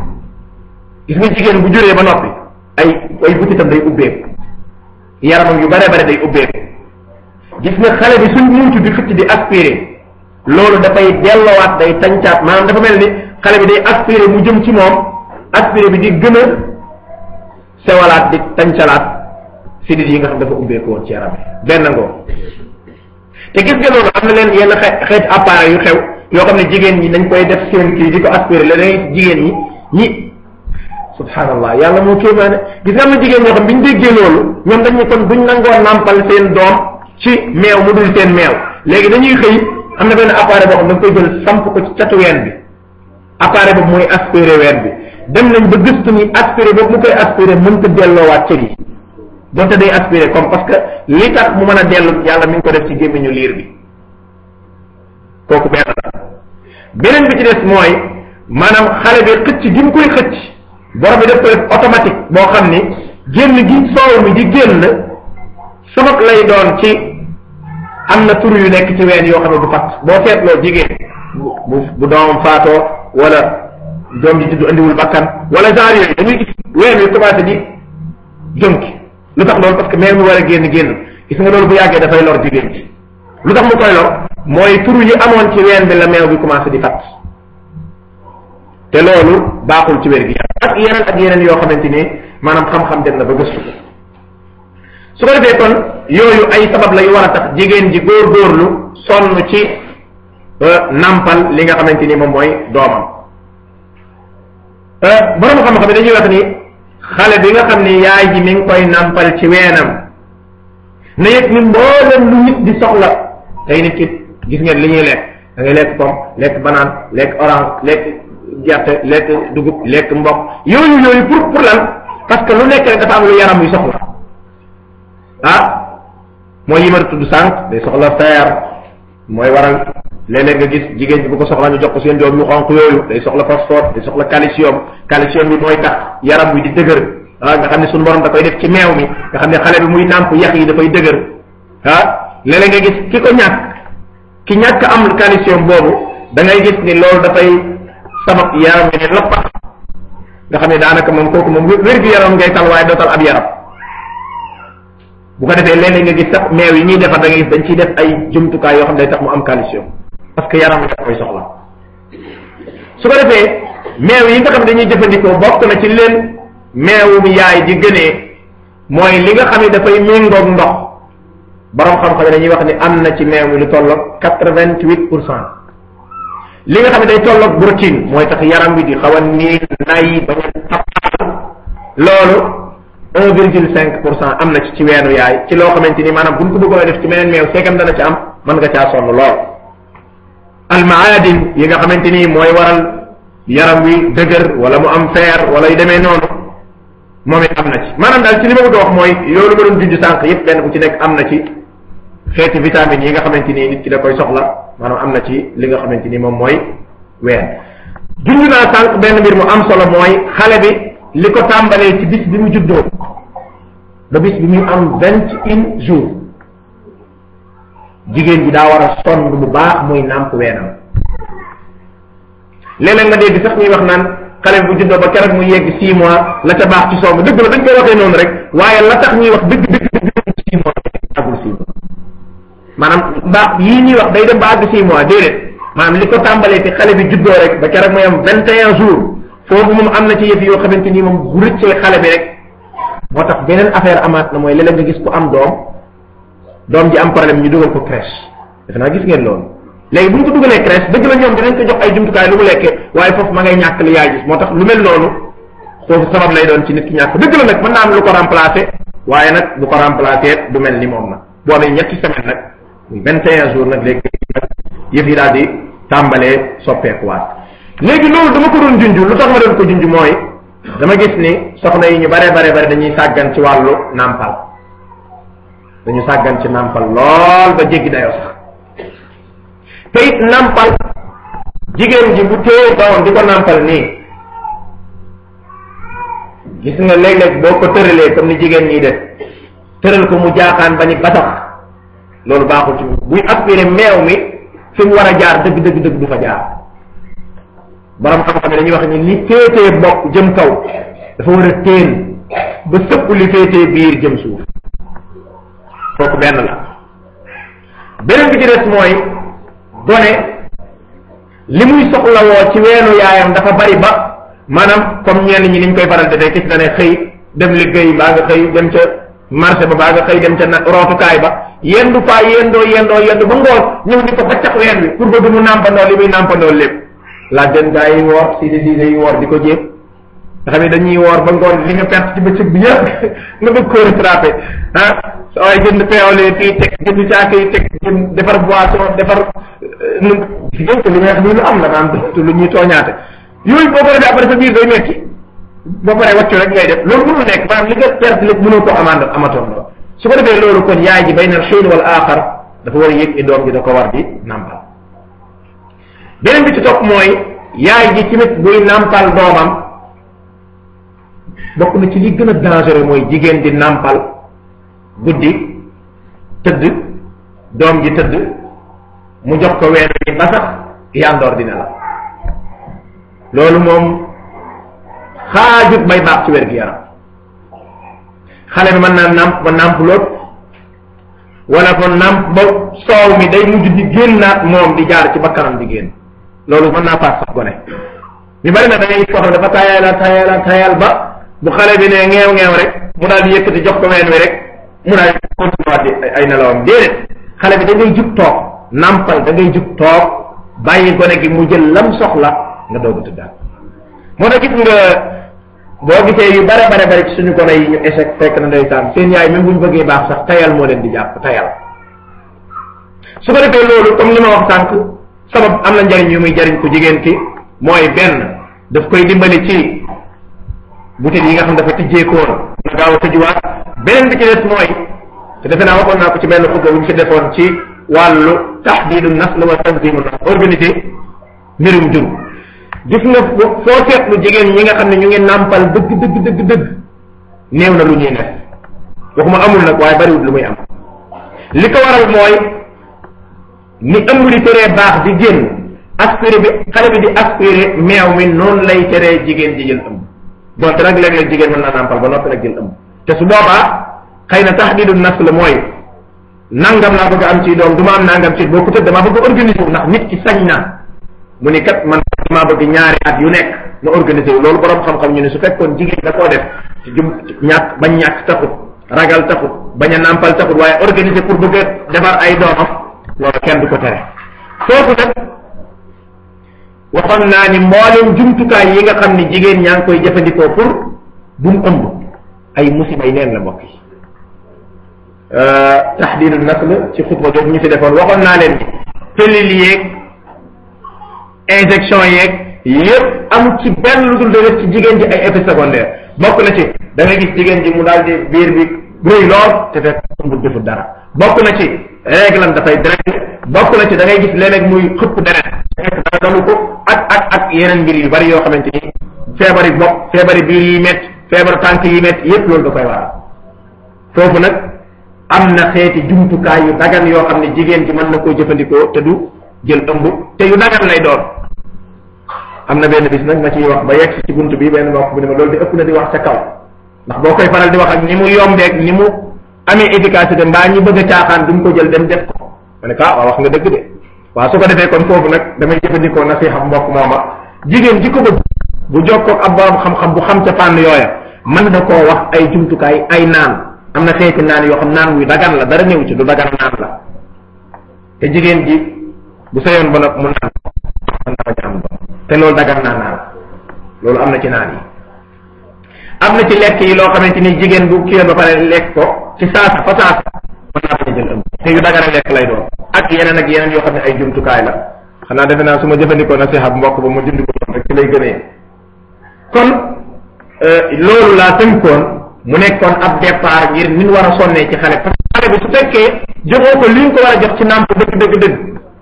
gis nga jigéen bu juree ba noppi ay ay butitam day ubbeeku yaramam yu bare bare day ubbeeku gis nga xale bi suñ muucu di xëcc di aspiré loolu dafay delloowaat day tancaat maanaam dafa mel ni xale bi day aspiré mu jëm ci moom aspiré bi di gën a sewalaat di tancalaat sidit yi nga xam dafa ubbeeku woon ci yaram bi benn ngoo te gis nga loolu am na leen yenn xe xeet appareil yu xew yoo xam ne jigéen ñi dañ koy def seen kii di ko aspiré la dangay jigéen ñi ñi subhanallah yàlla moo kéemaane gis nga am na jigéen ñoo xam bi ñu déggee loolu ñoom dañu kon duñ nangoo nàmpal seen doom ci meew mu dul seen meew léegi dañuy xëy am na benn appareil boo xam da nga koy jël samp ko ci catu ween bi appareil boobu mooy aspiré ween bi dem nañ ba gëstu ni aspiré boobu mu koy aspiré mënta delloowaat cër yi donte day aspiré comme parce que li tax mu mën a dellu yàlla mi ngi ko def ci gémmiñu liir bi kooku benn la beneen bi ci des mooy maanaam xale bi xëcc gi mu koy xëcc borom bi def ko def automatique boo xam ni génn gi soow mi di génn sabab lay doon ci am na tur yu nekk ci ween yoo xam ne du fatt boo seetloo jigéen bu bu doomam faatoo wala doom ji juddu andiwul bakkan wala genre yooyu dañuy gis ween wi commencé di jonki lu tax loolu parce que meew mi war a génn génn gis nga loolu bu yàggee dafay lor jigéen ji lu tax mu koy lor mooy turu yi amoon ci ween bi la meew bi commencé di fatt te loolu baaxul ci wér gi ak yeneen ak yeneen yoo xamante ni maanaam xam-xam dem na ba gëstu ko su ko defee kon yooyu ay sabab la yu war a tax jigéen ji góor-góorlu sonn ci nampal li nga xamante ni moom mooy doomam borom xam-xam dañuy wax ni xale bi nga xam ni yaay ji mi ngi koy nampal ci weenam na yëg ni mboolem lu nit di soxla tey nit ki gis ngeen li ñuy lekk da ngay lekk pomme lekk banaan lekk orange lekk gerte lekk dugub lekk mboq yooyu yooyu pour pour lan parce que lu nekk rek dafa am lu yaram yu soxla ah mooy yi ma tudd sànq day soxla fer mooy waral léeg-léeg nga gis jigéen bi bu ko soxla ñu jox ko seen doom yu xonq yooyu day soxla phosphore day soxla calcium calcium bi mooy tax yaram wi di dëgër ah nga xam ne suñu borom da koy def ci meew mi nga xam ne xale bi muy nàmp yax yi dafay dëgër ah léeg-léeg nga gis ki ko ñàkk ki ñàkk am calcium boobu da ngay gis ni loolu dafay sabab yaram wi ne lappax nga xam ne daanaka moom kooku moom wér gu yaram ngay tal waaye doo tal ab yaram bu ko defee léeg-léeg nga gis sax meew yi ñuy defar da ngay gis dañ ciy def ay jumtukaay yoo xam ne day tax mu am calcium parce que yaram wi daf koy soxla su ko defee meew yi nga xam ne dañuy jëfandikoo bokk na ci leen meewum yaay di gënee mooy li nga xam ne dafay méngoog ndox borom xam-xam dañuy wax ni am na ci meew mi lu tolloog quatre-vingt-huit pour cent li nga xam ne day tolloog protéine mooy tax yaram wi di xaw a niin nay bañ a tappaal loolu un virgule cinq pour cent am na ci ci weenu yaay ci loo xamante ni maanaam buñ ko bëggoon a def ci meneen meew seekam dana ci am mën nga caa sonn lool almaadin yi nga xamante ni mooy waral yaram wi dëgër wala mu am fer wala yu demee noonu moom it am na ci maanaam daal ci li ma bëgg a wax mooy loolu ma doon junj sànq yépp benn bu ci nekk am na ci xeeti vitamines yi nga xamante ni nit ki da koy soxla maanaam am na ci li nga xamante ni moom mooy ween junj naa sànq benn mbir mu am solo mooy xale bi li ko tàmbalee ci bis bi mu juddoo ba bis bi muy am vingt une jours jigéen ji daa war a sonn bu baax muy nàmp weenam léeg-léeg nga dégg sax ñuy wax naan xale bu juddoo ba keroog muy yegg six mois la ca baax ci somb dëgg la dañ koy waxee noonu rek waaye la tax ñuy wax dëgg dëgg dëgg six mois agul six mois maanaam baax yii ñuy wax day dem ba àgg six mois déedéet maanaam li ko tàmbalee fi xale bi juddoo rek ba keroog muy am vingt et un jours foofu moom am na ci yëf yoo xamante ni moom bu rëccee xale bi rek moo tax beneen affaire amaat na mooy léeg-léeg nga gis ku am doom doom ji am problème ñu dugal ko crèche defe naa gis ngeen loolu léegi bu ñu ko dugalee crèche dëgg la ñoom dinañ ko jox ay jumtukaay lu mu lekkee waaye foofu ma ngay ñàkk li yaay gis moo tax lu mel noonu foofu sabab lay doon ci nit ki ñàkk dëgg la nag mën naa am lu ko remplacer waaye nag bu ko remplacer du mel ni moom nag boo amee ñetti semaine nag muy vingt et un jours nag léegi yëf yi daal di tàmbalee soppeekuwaat léegi loolu dama ko doon junj lu tax ma doon ko junj mooy dama gis ni soxna yi ñu bare bare bare dañuy sàggan ci wàllu nàmpal dañu sàggan ci nàmpal lool ba jéggi dayoo sax te it nàmpal jigéen ji bu téye doom di ko nàmpal nii gis nga léeg-léeg boo ko tëralee comme ni jigéen ñi def tëral ko mu jaaxaan ba ni batax loolu baaxul ci buy aspiré meew mi fi mu war a jaar dëgg dëgg dëgg du fa jaar borom xam-xam yi dañuy wax ni li féetee bopp jëm kaw dafa war a téen ba sëpp li féetee biir jëm suuf kooku benn la beneen bi ci des mooy gone li muy soxlawoo ci weenu yaayam dafa bari ba maanaam comme ñenn ñi niñ koy faral di kis dane xëy dem liggéey baa nga xëy dem ca marché ba baa nga xëy dem ca na rootukaay ba yendu faa yendoo yendoo yendu ba ngoon ñëw ni ko faccax ween bi pour bëgg mu nàmpandoo li muy nàmpandoo lépp laaj den gaa yi woor si di si yi woor di ko jéem nga xam ne dañuy woor ba ngoon li nga perte ci bëccëg bi yëpp nga bëgg koo rattrapé ah sa waaye jënd peole fii teg jënd caaka yi teg jënd defar boisson defar nu jigéen li may wax nii lu am la naan du lu ñuy tooñaate yooyu boo ko defee après sa biir day metti boo paree wàccu rek ngay def loolu mënul nekk maanaam li nga perte lépp mënoo ko amand amatoon la su ko defee loolu kon yaay ji bay na xiin wala aaxar dafa war a yëg ni doom ji da ko war di nàmpal beneen bi ci topp mooy yaay ji tamit buy nàmpal doomam bokk na ci li gën a dangereux mooy jigéen di nàmpal guddi tëdd doom ji tëdd mu jox ko ween ni ba sax yandoor dina la loolu moom xaajut bay baax ci wér gi yaram xale bi mën naa nàmp ba nàmp loot wala ko nàmp ba soow mi day mujj di génnaat moom di jaar ci bakkanam di génn loolu mën naa paas sax gone ñu bari na da ngay foto dafa tayal tayal tayal ba bu xale bi ne ngeew ngeew rek mu daal di yëkkati jox ko ween wi rek mu daal di continuer di ay nelawam déedéet xale bi da ngay jug toog nàmpal da ngay jug toog bàyyi gone gi mu jël lam soxla nga doog a tëddaat moo tax gis nga boo gisee yu bare bare bare ci suñu gone yi ñu échec fekk na ndeysaan seen yaay même bu ñu bëggee baax sax tayal moo leen di jàpp tayal su ko defee loolu comme li ma wax sànq sabab am na njariñ yu muy jariñ ko jigéen ki mooy benn daf koy dimbali ci butit yi nga xam dafa tijjeekoon na gaaw a tëjuwaat beneen bi ci des mooy te defe naa waxoon naa ko ci benn xutba bu ñu fi defoon ci wàllu tahdidu nasl wa tanzimu nasl organiser mbirum jur gis nga foo seetlu jigéen ñi nga xam ne ñu ngi nàmpal dëgg dëgg dëgg dëgg néew na lu ñuy nekk waxuma amul nag waaye bariwul lu muy am li ko waral mooy ni ëmb di teree baax di génn aspiré bi xale bi di aspiré meew mi noonu lay teree jigéen di jël ëmb donte nag léeg-léeg jigéen mën naa nàmpal ba noppi nag jël ëmb te su boobaa xëy na tahdidu nasl la mooy nangam laa bëgg am ci doom du ma am nangam ci boo ko tëdd damaa bëgg organiser wu ndax nit ki sañ na mu ni kat man damaa bëgg ñaari at yu nekk ma organiser wu loolu borom xam-xam ñu ne su fekkoon jigéen da koo def ci jum ñàkk bañ ñàkk taxut ragal taxut bañ a nàmpal taxut waaye organiser pour bëgg a defar ay doomam loolu kenn du ko tere foofu nag waxoon naa ni mboolem jumtukaay yi nga xam ni jigéen ñaa ngi koy jëfandikoo pour bu mu ëmb ay musiba yi neen la mbokk yi taxdiidu nasl ci xutba boobu ñu fi defoon waxoon naa leen pilule yeeg injection yeeg yépp amul ci benn lu dul def ci jigéen ji ay effets secondaires bokk na ci da nga gis jigéen ji mu daal di biir bi rëy lool te fekk ëmbul deful dara bokk na ci réglam dafay direct bokk na ci da ngay gis léeg-léeg muy xëpp deret fekk dara dalu ko ak ak ak yeneen mbir yu bari yoo xamante ni feebari bopp feebari biir yi métti feebaru tànk yi métti yépp loolu da koy waral foofu nag am na xeeti jumtukaay yu dagan yoo xam ne jigéen ji mën na koo jëfandikoo te du jël ëmb te yu dagan lay doon am na benn bis nag ma ciy wax ba yegg ci bunt bi benn mbokk bu ne ma loolu di ëpp na di wax ca kaw ndax boo koy faral di wax ak ni mu yombeeg ni mu amee efficacité mbaa ñi bëgg a caaxaan duñ ko jël dem def ko ma ne ko ah wax nga dëgg de waaw su ko defee kon foofu nag damay jëfandikoo nasiha mbokk mooma jigéen ji ko bëgg bu jokkoog ab borom xam-xam bu xam ca fànn yooya mën na koo wax ay jumtukaay ay naan am na xeeti naan yoo xam naan wuy dagan la dara néew ci du dagan naan la te jigéen ji bu sayoon ba nag mu naan mën na fa am te loolu dagan naa naan loolu am na ci naan yi am na ci lekk yi loo xamante ni jigéen bu kii ba pare lekk ko ci saasa fa saasa mën naa bañ a jël ëmb te yu dagan a lekk lay doon ak yeneen ak yeneen yoo xam ne ay jumtukaay la xanaa defe naa su ma jëfandikoo nasiha bu mbokk ba ma dindi ko doon rek ci lay gënee kon loolu laa tënkoon mu nekkoon ab départ ngir nin war a sonnee ci xale parce que xale bi su fekkee joxoo ko li nga ko war a jox ci nàmp dëgg dëgg dëgg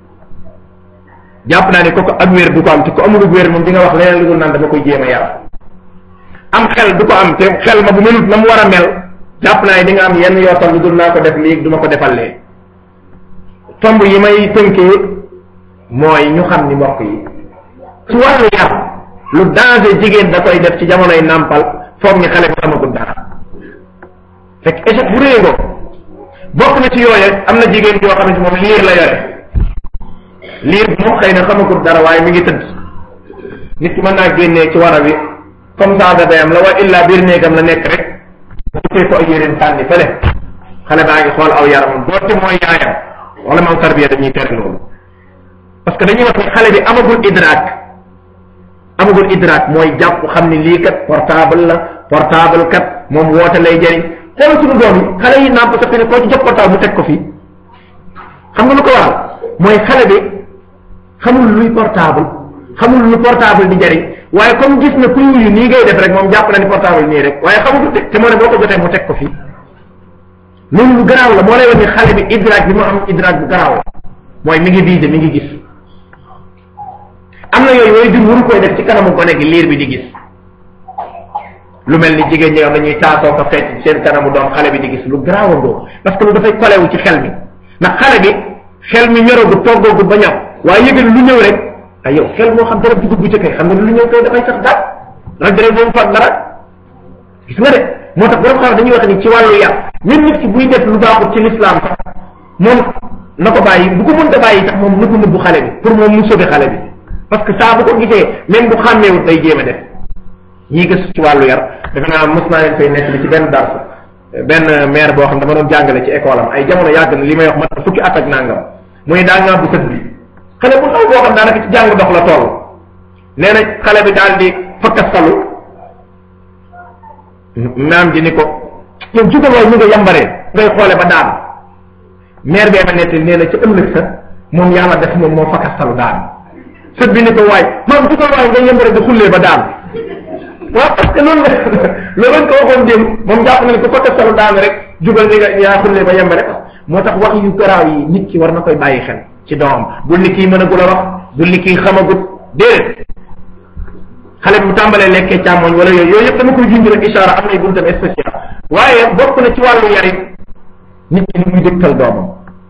jàpp naa ne kooku ak wér du ko am te ko amul wér moom di nga wax leneen lu dul naan dama koy jéem a yar am xel du ko am te xel ma bu melut na mu war a mel jàpp naa ne di nga am yenn yootal lu dul naa ko def lii du ma ko defal lee tomb yi may tënkee mooy ñu xam ni mbokk yi ci wàllu yar lu danger jigéen da koy def ci jamonoy nàmpal foog ni xale bi amagul dara fekk échec bu réy bokk na ci yooye am na jigéen yoo xam ne moom liir la yore liir bi moom xëy na xamagul dara waaye mi ngi tëdd nit ki mën naa génnee ci wara wi comme ça da dayam la wa illa biir néegam la nekk rek bu ko ay yéreem sànni fële xale baa ngi xool aw yaramam doonte mooy yaayam wala man tarbiya dañuy tere loolu parce que dañuy wax ni xale bi amagul idraak amagul idraak mooy jàpp xam ni lii kat portable la portable kat moom woote lay jëriñ xoolal suñu doom yi xale yi nàmp sa fi ne koo ci jox portable mu teg ko fii xam nga lu ko waral mooy xale bi xamul luy portable xamul lu portable di jëriñ waaye comme gis na kuy wuyu nii ngay def rek moom jàpp na ni portable nii rek waaye xamul te te moo ne boo ko jotee mu teg ko fii loolu lu garaaw la moo lay wax ni xale bi idraak bi mu am idraak bu garaaw la mooy mi ngi visé mi ngi gis am na yooyu yooyu jur waru koy def ci kanamu gone gi liir bi di gis lu mel ni jigéen ñi nga xam dañuy taasoo ko fecc seen kanamu doom xale bi di gis lu garaaw a ngoo parce que lu dafay kolewu ci xel mi ndax xale bi xel mi ñorogu toggoogu ba ñor waaye yëgal lu ñëw rek ay yow xel moo xam dara dugub bu ca kay xam nga lu ñëw kay dafay sax daal rek dara moom fag dara gis nga de moo tax borom xam dañuy wax ni ci wàllu yar même nit ki buy def lu baaxut ci l'islam sax moom na ko bàyyi bu ko mënta bàyyi sax moom na ko nëbbu xale bi pour moom mu sauver xale bi parce que saa bu ko gisee même bu xàmmeewut day jéem a def ñii gëstu ci wàllu yar defe naa mos naa leen fay nekk li ci benn dars benn maire boo xam dama doon jàngale ci école am ay jamono yàgg na li may wax mat fukki at ak nangam mu ne daa ngaa bu sët bi xale bu ndaw boo xam daanaka ci jàng dox la toll nee na xale bi daal di fakkastalu maam ji ni ko yow jugal waay ñu nga yambaree ngay xoole ba daan maire bee ma nettali nee na ca ëllëg sa moom yàlla def moom moo fakkastalu daan sët bi ni ko waay maam jugal waay ngay yambare di xullee ba daan waaw parce que loolu la loolu lañ ko waxoon démb moom jàpp na ne ko fakkastalu daan rek jugal ni nga yaa xullee ba yambare moo tax wax yu garaaw yi nit ki war na koy bàyyi xel ci doomam bul ni kii mën a gul a wax bul ni kii xamagut déedéet xale bi bu tàmbalee lekkee càmmoñ wala yooyu yooyu yëpp dama koy junj rek ishaara am nay buntam spécial waaye bokk na ci wàllu yarit nit ki ni muy dëgtal doomam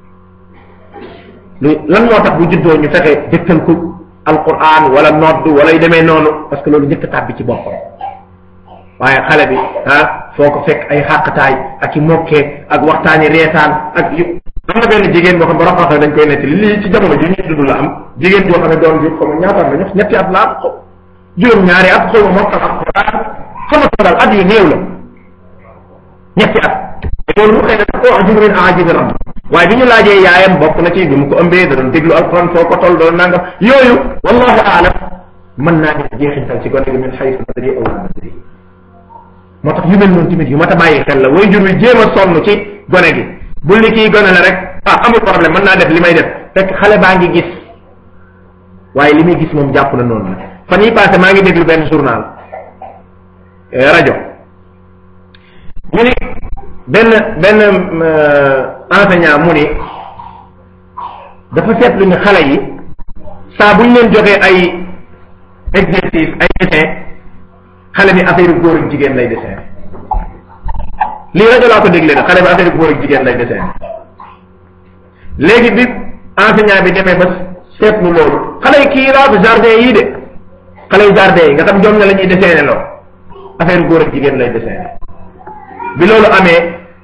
lu lan moo tax bu juddoo ñu fexe dëgtal ko alquran wala nodd wala yu demee noonu parce que loolu njëkk tàbbi ci boppam waaye xale bi ah foo ko fekk ay xàqtaay ak i mokkee ak waxtaani reetaan ak yu am na benn jigéen boo xam borom xam dañ koy nettali lii ci jamono ji ñu dund la am jigéen joo xam ne doon jur comme ñaata la ñetti at la am juróom ñaari at xaw ma mokkal ak xuraan xamatu daal at yu néew la ñetti at loolu xëy na ko wax jumrin ajibi rabb waaye bi ñu laajee yaayam bokk na ci bi mu ko ëmbee da doon déglu alquran foo ko toll doon nangam yooyu wallahu aalam mën naa def jeexintal ci gone gi min xaysu nadri aw la nadri moo tax yu mel noonu tamit yu mat a bàyyi xel la way jur wi jéem a sonn ci gone gi bul ni kii gone la rek ah amul problème mën naa def li may def fekk xale baa ngi gis waaye li muy gis moom jàpp na noonu la fan yi passé maa ngi déglu benn journal rajo ñu ni benn benn enseignant mu ni dafa seetlu ni xale yi saa bu ñu leen joxee ay exercice ay dessin xale bi affaire góor ak jigéen lay dessin lii rajo laa ko dégle na xale bi affaire góor ak jigéen lay dessin léegi bi enseignant bi demee ba seetlu loolu xale yi kii raatu jardin yii de xale yi jardin yi nga xam ñoom ne la ñuy dessiné loo affaire góor ak jigéen lay dessiné bi loolu amee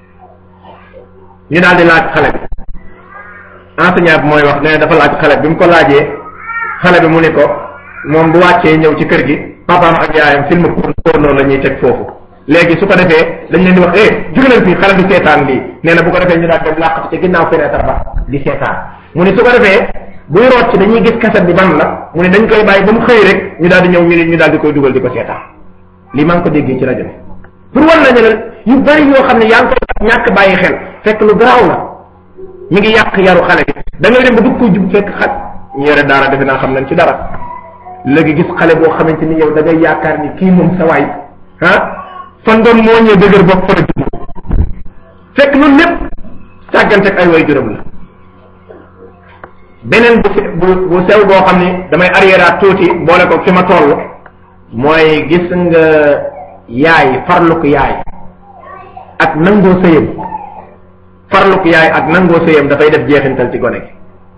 ñu daal di laaj xale bi enseignant bi mooy wax nee dafa laaj xale bi mu ko laajee xale bi mu ni ko moom bu wàccee ñëw ci kër gi papaam ak yaayam film porno la ñuy teg foofu léegi su ko defee dañ leen di wax eh jóge leen fii xale bi seetaan lii nee na bu ko defee ñu daal dem làqatu ci ginnaaw fenêtre ba di seetaan mu ni su ko defee buy root ci dañuy gis kaset bi ban la mu ne dañ koy bàyyi ba mu xëy rek ñu daal di ñëw ñu ñu daal di koy dugal di ko seetaan lii maa ngi ko déggee ci rajo bi pour wan nañu ne yu bari yoo xam ne yaa ngi koy ñàkk bàyyi xel fekk lu garaaw la mi ngi yàq yaru xale bi da ngay dem ba bëgg ko jub fekk xaj ñu yore daara defe naa xam nañ ci dara léegi gis xale boo xamante ni yow da ngay yaakaar ni kii moom sa waay ah fan doon moo ñëw dëgër bopp fa la jub fekk loolu lépp sàgganteeg ay way juróom la beneen bu bu bu sew boo xam ni damay arrière tuuti boole ko fi ma toll mooy gis nga yaay farluk yaay ak nangoo sëyam farluk yaay ak nangoo sëyam dafay def jeexintal ci gone gi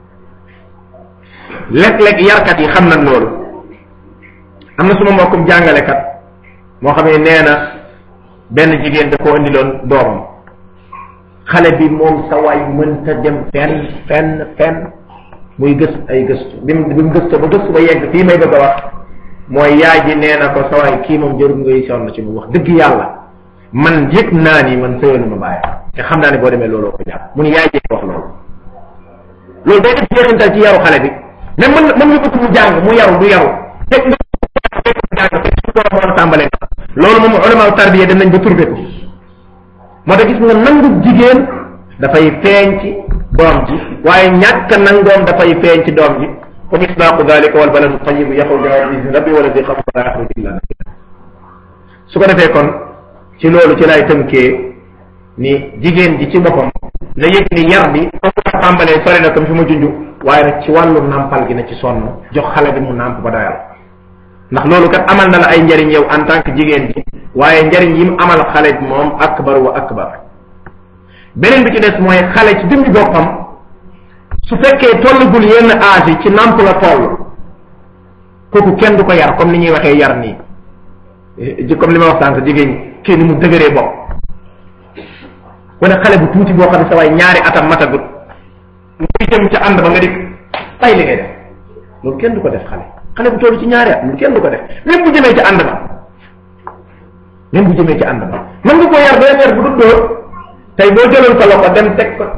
léeg-léeg yarkat yi xam nañ loolu am na suma mbokkum jàngalekat moo xam ne nee na benn jigéen da koo indiloon doomam xale bi moom sa waay mënta dem fenn fenn fenn muy gës ay gëstu bi mu bi mu gëstu ba gëstu ba yegg fii may bëgg a wax mooy yaay ji nee na ko sa waay kii moom jarul ngay sonn ci mu wax dëgg yàlla man yëg naa ni man sëyoonu ma bàyyi te xam naa ne boo demee looloo ko jàpp mu ni yaay ji wax loolu loolu day def jeexintal ci yaru xale bi mais mën mën nga bëgg mu jàng mu yaru du yaru fekk nga fekk mu jàng fekk su borom moo tàmbalee loolu moom ulama tarbiya dem nañ ba turbe ko moo tax gis nga nangu jigéen dafay feeñ ci doom ji waaye ñàkk nangoom dafay feeñ ci doom ji wa misdaaqu dalika wal baladu tayibu yaxruju bi izni rabbi wala di xabru la yaxruju illa nakida su ko defee kon ci loolu ci lay tënkee ni jigéen ji ci boppam la yëg ni yar bi foofu la tàmbalee sori na comme fi ma junj waaye nag ci wàllu nàmpal gi na ci sonn jox xale bi mu nàmp ba doyal ndax loolu kat amal na la ay njariñ yow en tant que jigéen ji waaye njariñ yi mu amal xale bi moom akbar wa akbar beneen bi ci des mooy xale ci jëmmi boppam su fekkee tollagul yenn âge yi ci nàmp la toll kooku kenn du ko yar comme ni ñuy waxee yar nii comme li ma wax sànq jigéen ñi kii ni mu dëgëree bopp wala xale bu tuuti boo xam ne sa waay ñaari atam matagut muy jëm ca ànd ba nga dik tay li ngay def loolu kenn du ko def xale xale bu toll ci ñaari at loolu kenn du ko def même bu jëmee ca ànd ba même bu jëmee ca ànd ba mën nga koo yar beneen yar bu dul dóor tey boo jëloon sa loxo dem teg ko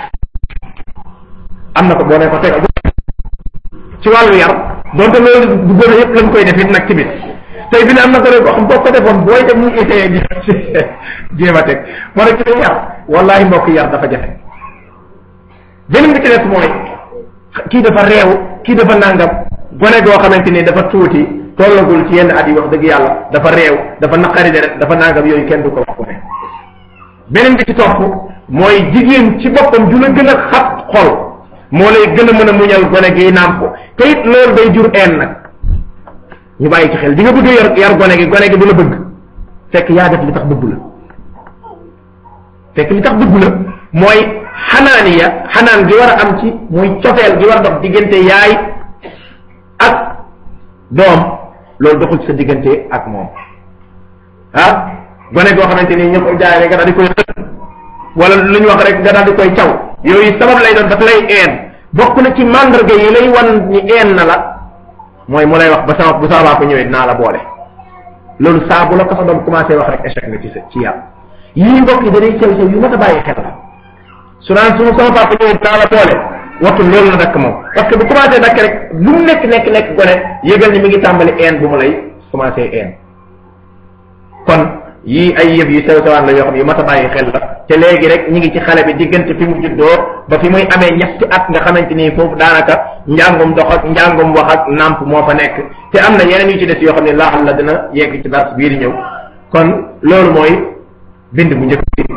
am na ko boo ne ko tegal ci wàllu yar donte loolu bu gën a yëpp lañ koy def it nag ci bit tey bi ne am na ko rek boo xam boo ko defoon booy dem muy essayé di jéem a teg moo rek ci yar wallahi mbokk yar dafa jafe beneen bi ci des mooy kii dafa réew kii dafa nàngam gone goo xamante ni dafa tuuti tollagul ci yenn at yi wax dëgg yàlla dafa réew dafa naqari deret dafa nàngam yooyu kenn du ko wax ko ne beneen bi ci topp mooy jigéen ci boppam ju la gën a xat xol moo lay gën a mën a muñal gone gi naam ko te it loolu day jur een nag ñu bàyyi ci xel di nga bëgg yar yar gone gi gone gi du la bëgg fekk yaa def li tax bëggu la fekk li tax bëggu la mooy xanaaniya xanaan gi war a am ci muy cofeel gi war a dox diggante yaay ak doom loolu doxul ci sa diggante ak moom ah gone goo xamante ni ñëpp jaay nga daal di koy xët wala lu ñu wax rek nga daal di koy caw yooyu sabab lay doon daf lay een bokk na ci mandarga yi lay wan ni een na la mooy mu lay wax ba sama bu sama baa ko ñëwee dinaa la boole loolu saa bu la ko sa doom commencé wax rek échec nga ci sa ci yàlla yii mbokk yi danay sew sew yu mat a bàyyi xel la su naan su sama papa ñëwee dinaa la boole wattu loolu na dakk moom parce que bu commencé dakk rek lu mu nekk nekk nekk gone yëgal ni mi ngi tàmbali een bu mu lay commencé een kon yii ay yëf yu sew sewaan la yoo xam yu mat a bàyyi xel la te léegi rek ñi ngi ci xale bi diggante fi mu juddoo ba fi muy amee ñetti at nga xamante ni foofu daanaka njàngum dox ak njàngum wax ak nàmp moo fa nekk te am na yeneen yu ci des yoo xam ne laaxal la dina yegg ci dars bii di ñëw kon loolu mooy bind bu njëkk bi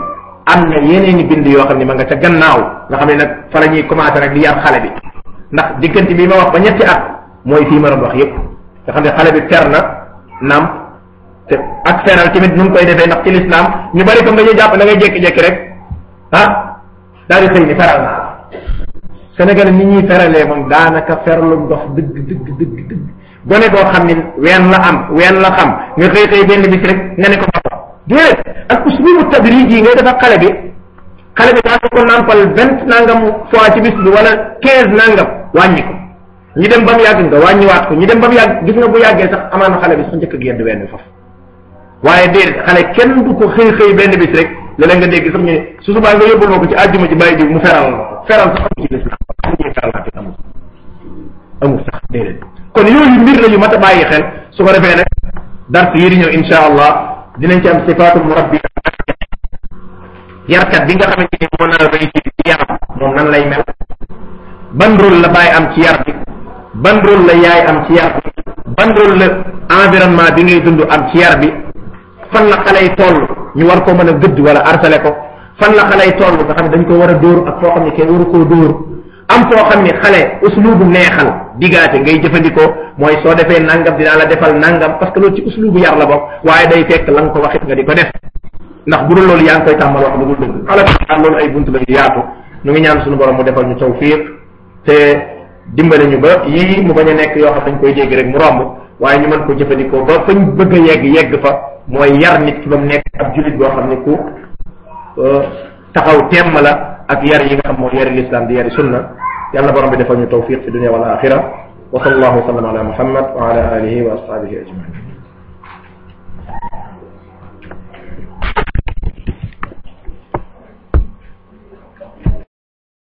am na yeneeni bind yoo xam ne ma nga ca gannaaw nga xam ne nag fa la ñuy commencé nag di yar xale bi ndax diggante bi ma wax ba ñetti at mooy fii ma doon wax yépp nga xam ne xale bi fer na naam te ak feral tamit nu ngi koy defee ndax ci lislaam ñu bari comme dañuy jàpp da ngay jékki-jékki rek ah daal di xëy ni feral naa la Sénégal ni ñuy feralee moom daanaka ferlu ndox dëgg dëgg dëgg dëgg gone goo xam ni ween la am ween la xam nga xëy xëy benn bis rek nga ne ko papa déedéet ak uslubu tadrij yi ngay def ak xale bi xale bi daa ko nàmpal vingt nangam fois ci bis bi wala quinze nangam wàññi ko ñu dem ba mu yàgg nga wàññiwaat ko ñu dem ba mu yàgg gis nga bu yàggee sax amaana xale bi sax njëkk a génn wenn bi foofu waaye déedéet xale kenn du ko xëy xëy benn bis rek léeg nga dégg sax ñu ne su subaa nga yóbbul ma ko ci àjjuma ci bàyyi diw mu feral la ko feral sax amu ci lislam amuñuy feralaate amul amul sax déedéet kon yooyu mbir la yu mat a bàyyi xel su ko defee nag dars yi di ñëw insha allah dinañ ci am sifaatu murabbi yarkat bi nga xamante ni moo nar a réussir ci yaram moom nan lay mel ban rôle la bàyyi am ci yar bi ban rôle la yaay am ci yar bi ban rôle la environnement bi ngay dund am ci yar bi fan la xale yi toll ñu war ko mën a gëdd wala arsale ko fan la xale yi toll nga xam ne dañ ko war a dóor ak foo xam ne kenn waru koo dóor am foo xam ne xale uslubu neexal digaate ngay jëfandikoo mooy soo defee nangam dinaa la defal nangam parce que loolu ci uslubu yar la bokk waaye day fekk la nga ko waxit nga di ko def ndax bu dul loolu yaa ngi koy tàmmal wax lu dul dëgg ala kulli loolu ay bunt la yu yaatu ñu ngi ñaan suñu borom mu defal ñu tawfiq te dimbale ñu ba yii mu bañ a nekk yoo xam dañ koy dégg rek mu romb waaye ñu mën ko jëfandikoo ba fañ bëgg a yegg yegg fa mooy yar nit ki ba mu nekk ab julit boo xam ne ku taxaw temm la ak yar yi nga xam mooy yari l'islam di yari sunna yàlla borom bi defal ñu tawfiq fi dunia wal axira wa sallallahu wa sallam ala muhammad wa ala alihi wa ashabihi ajmain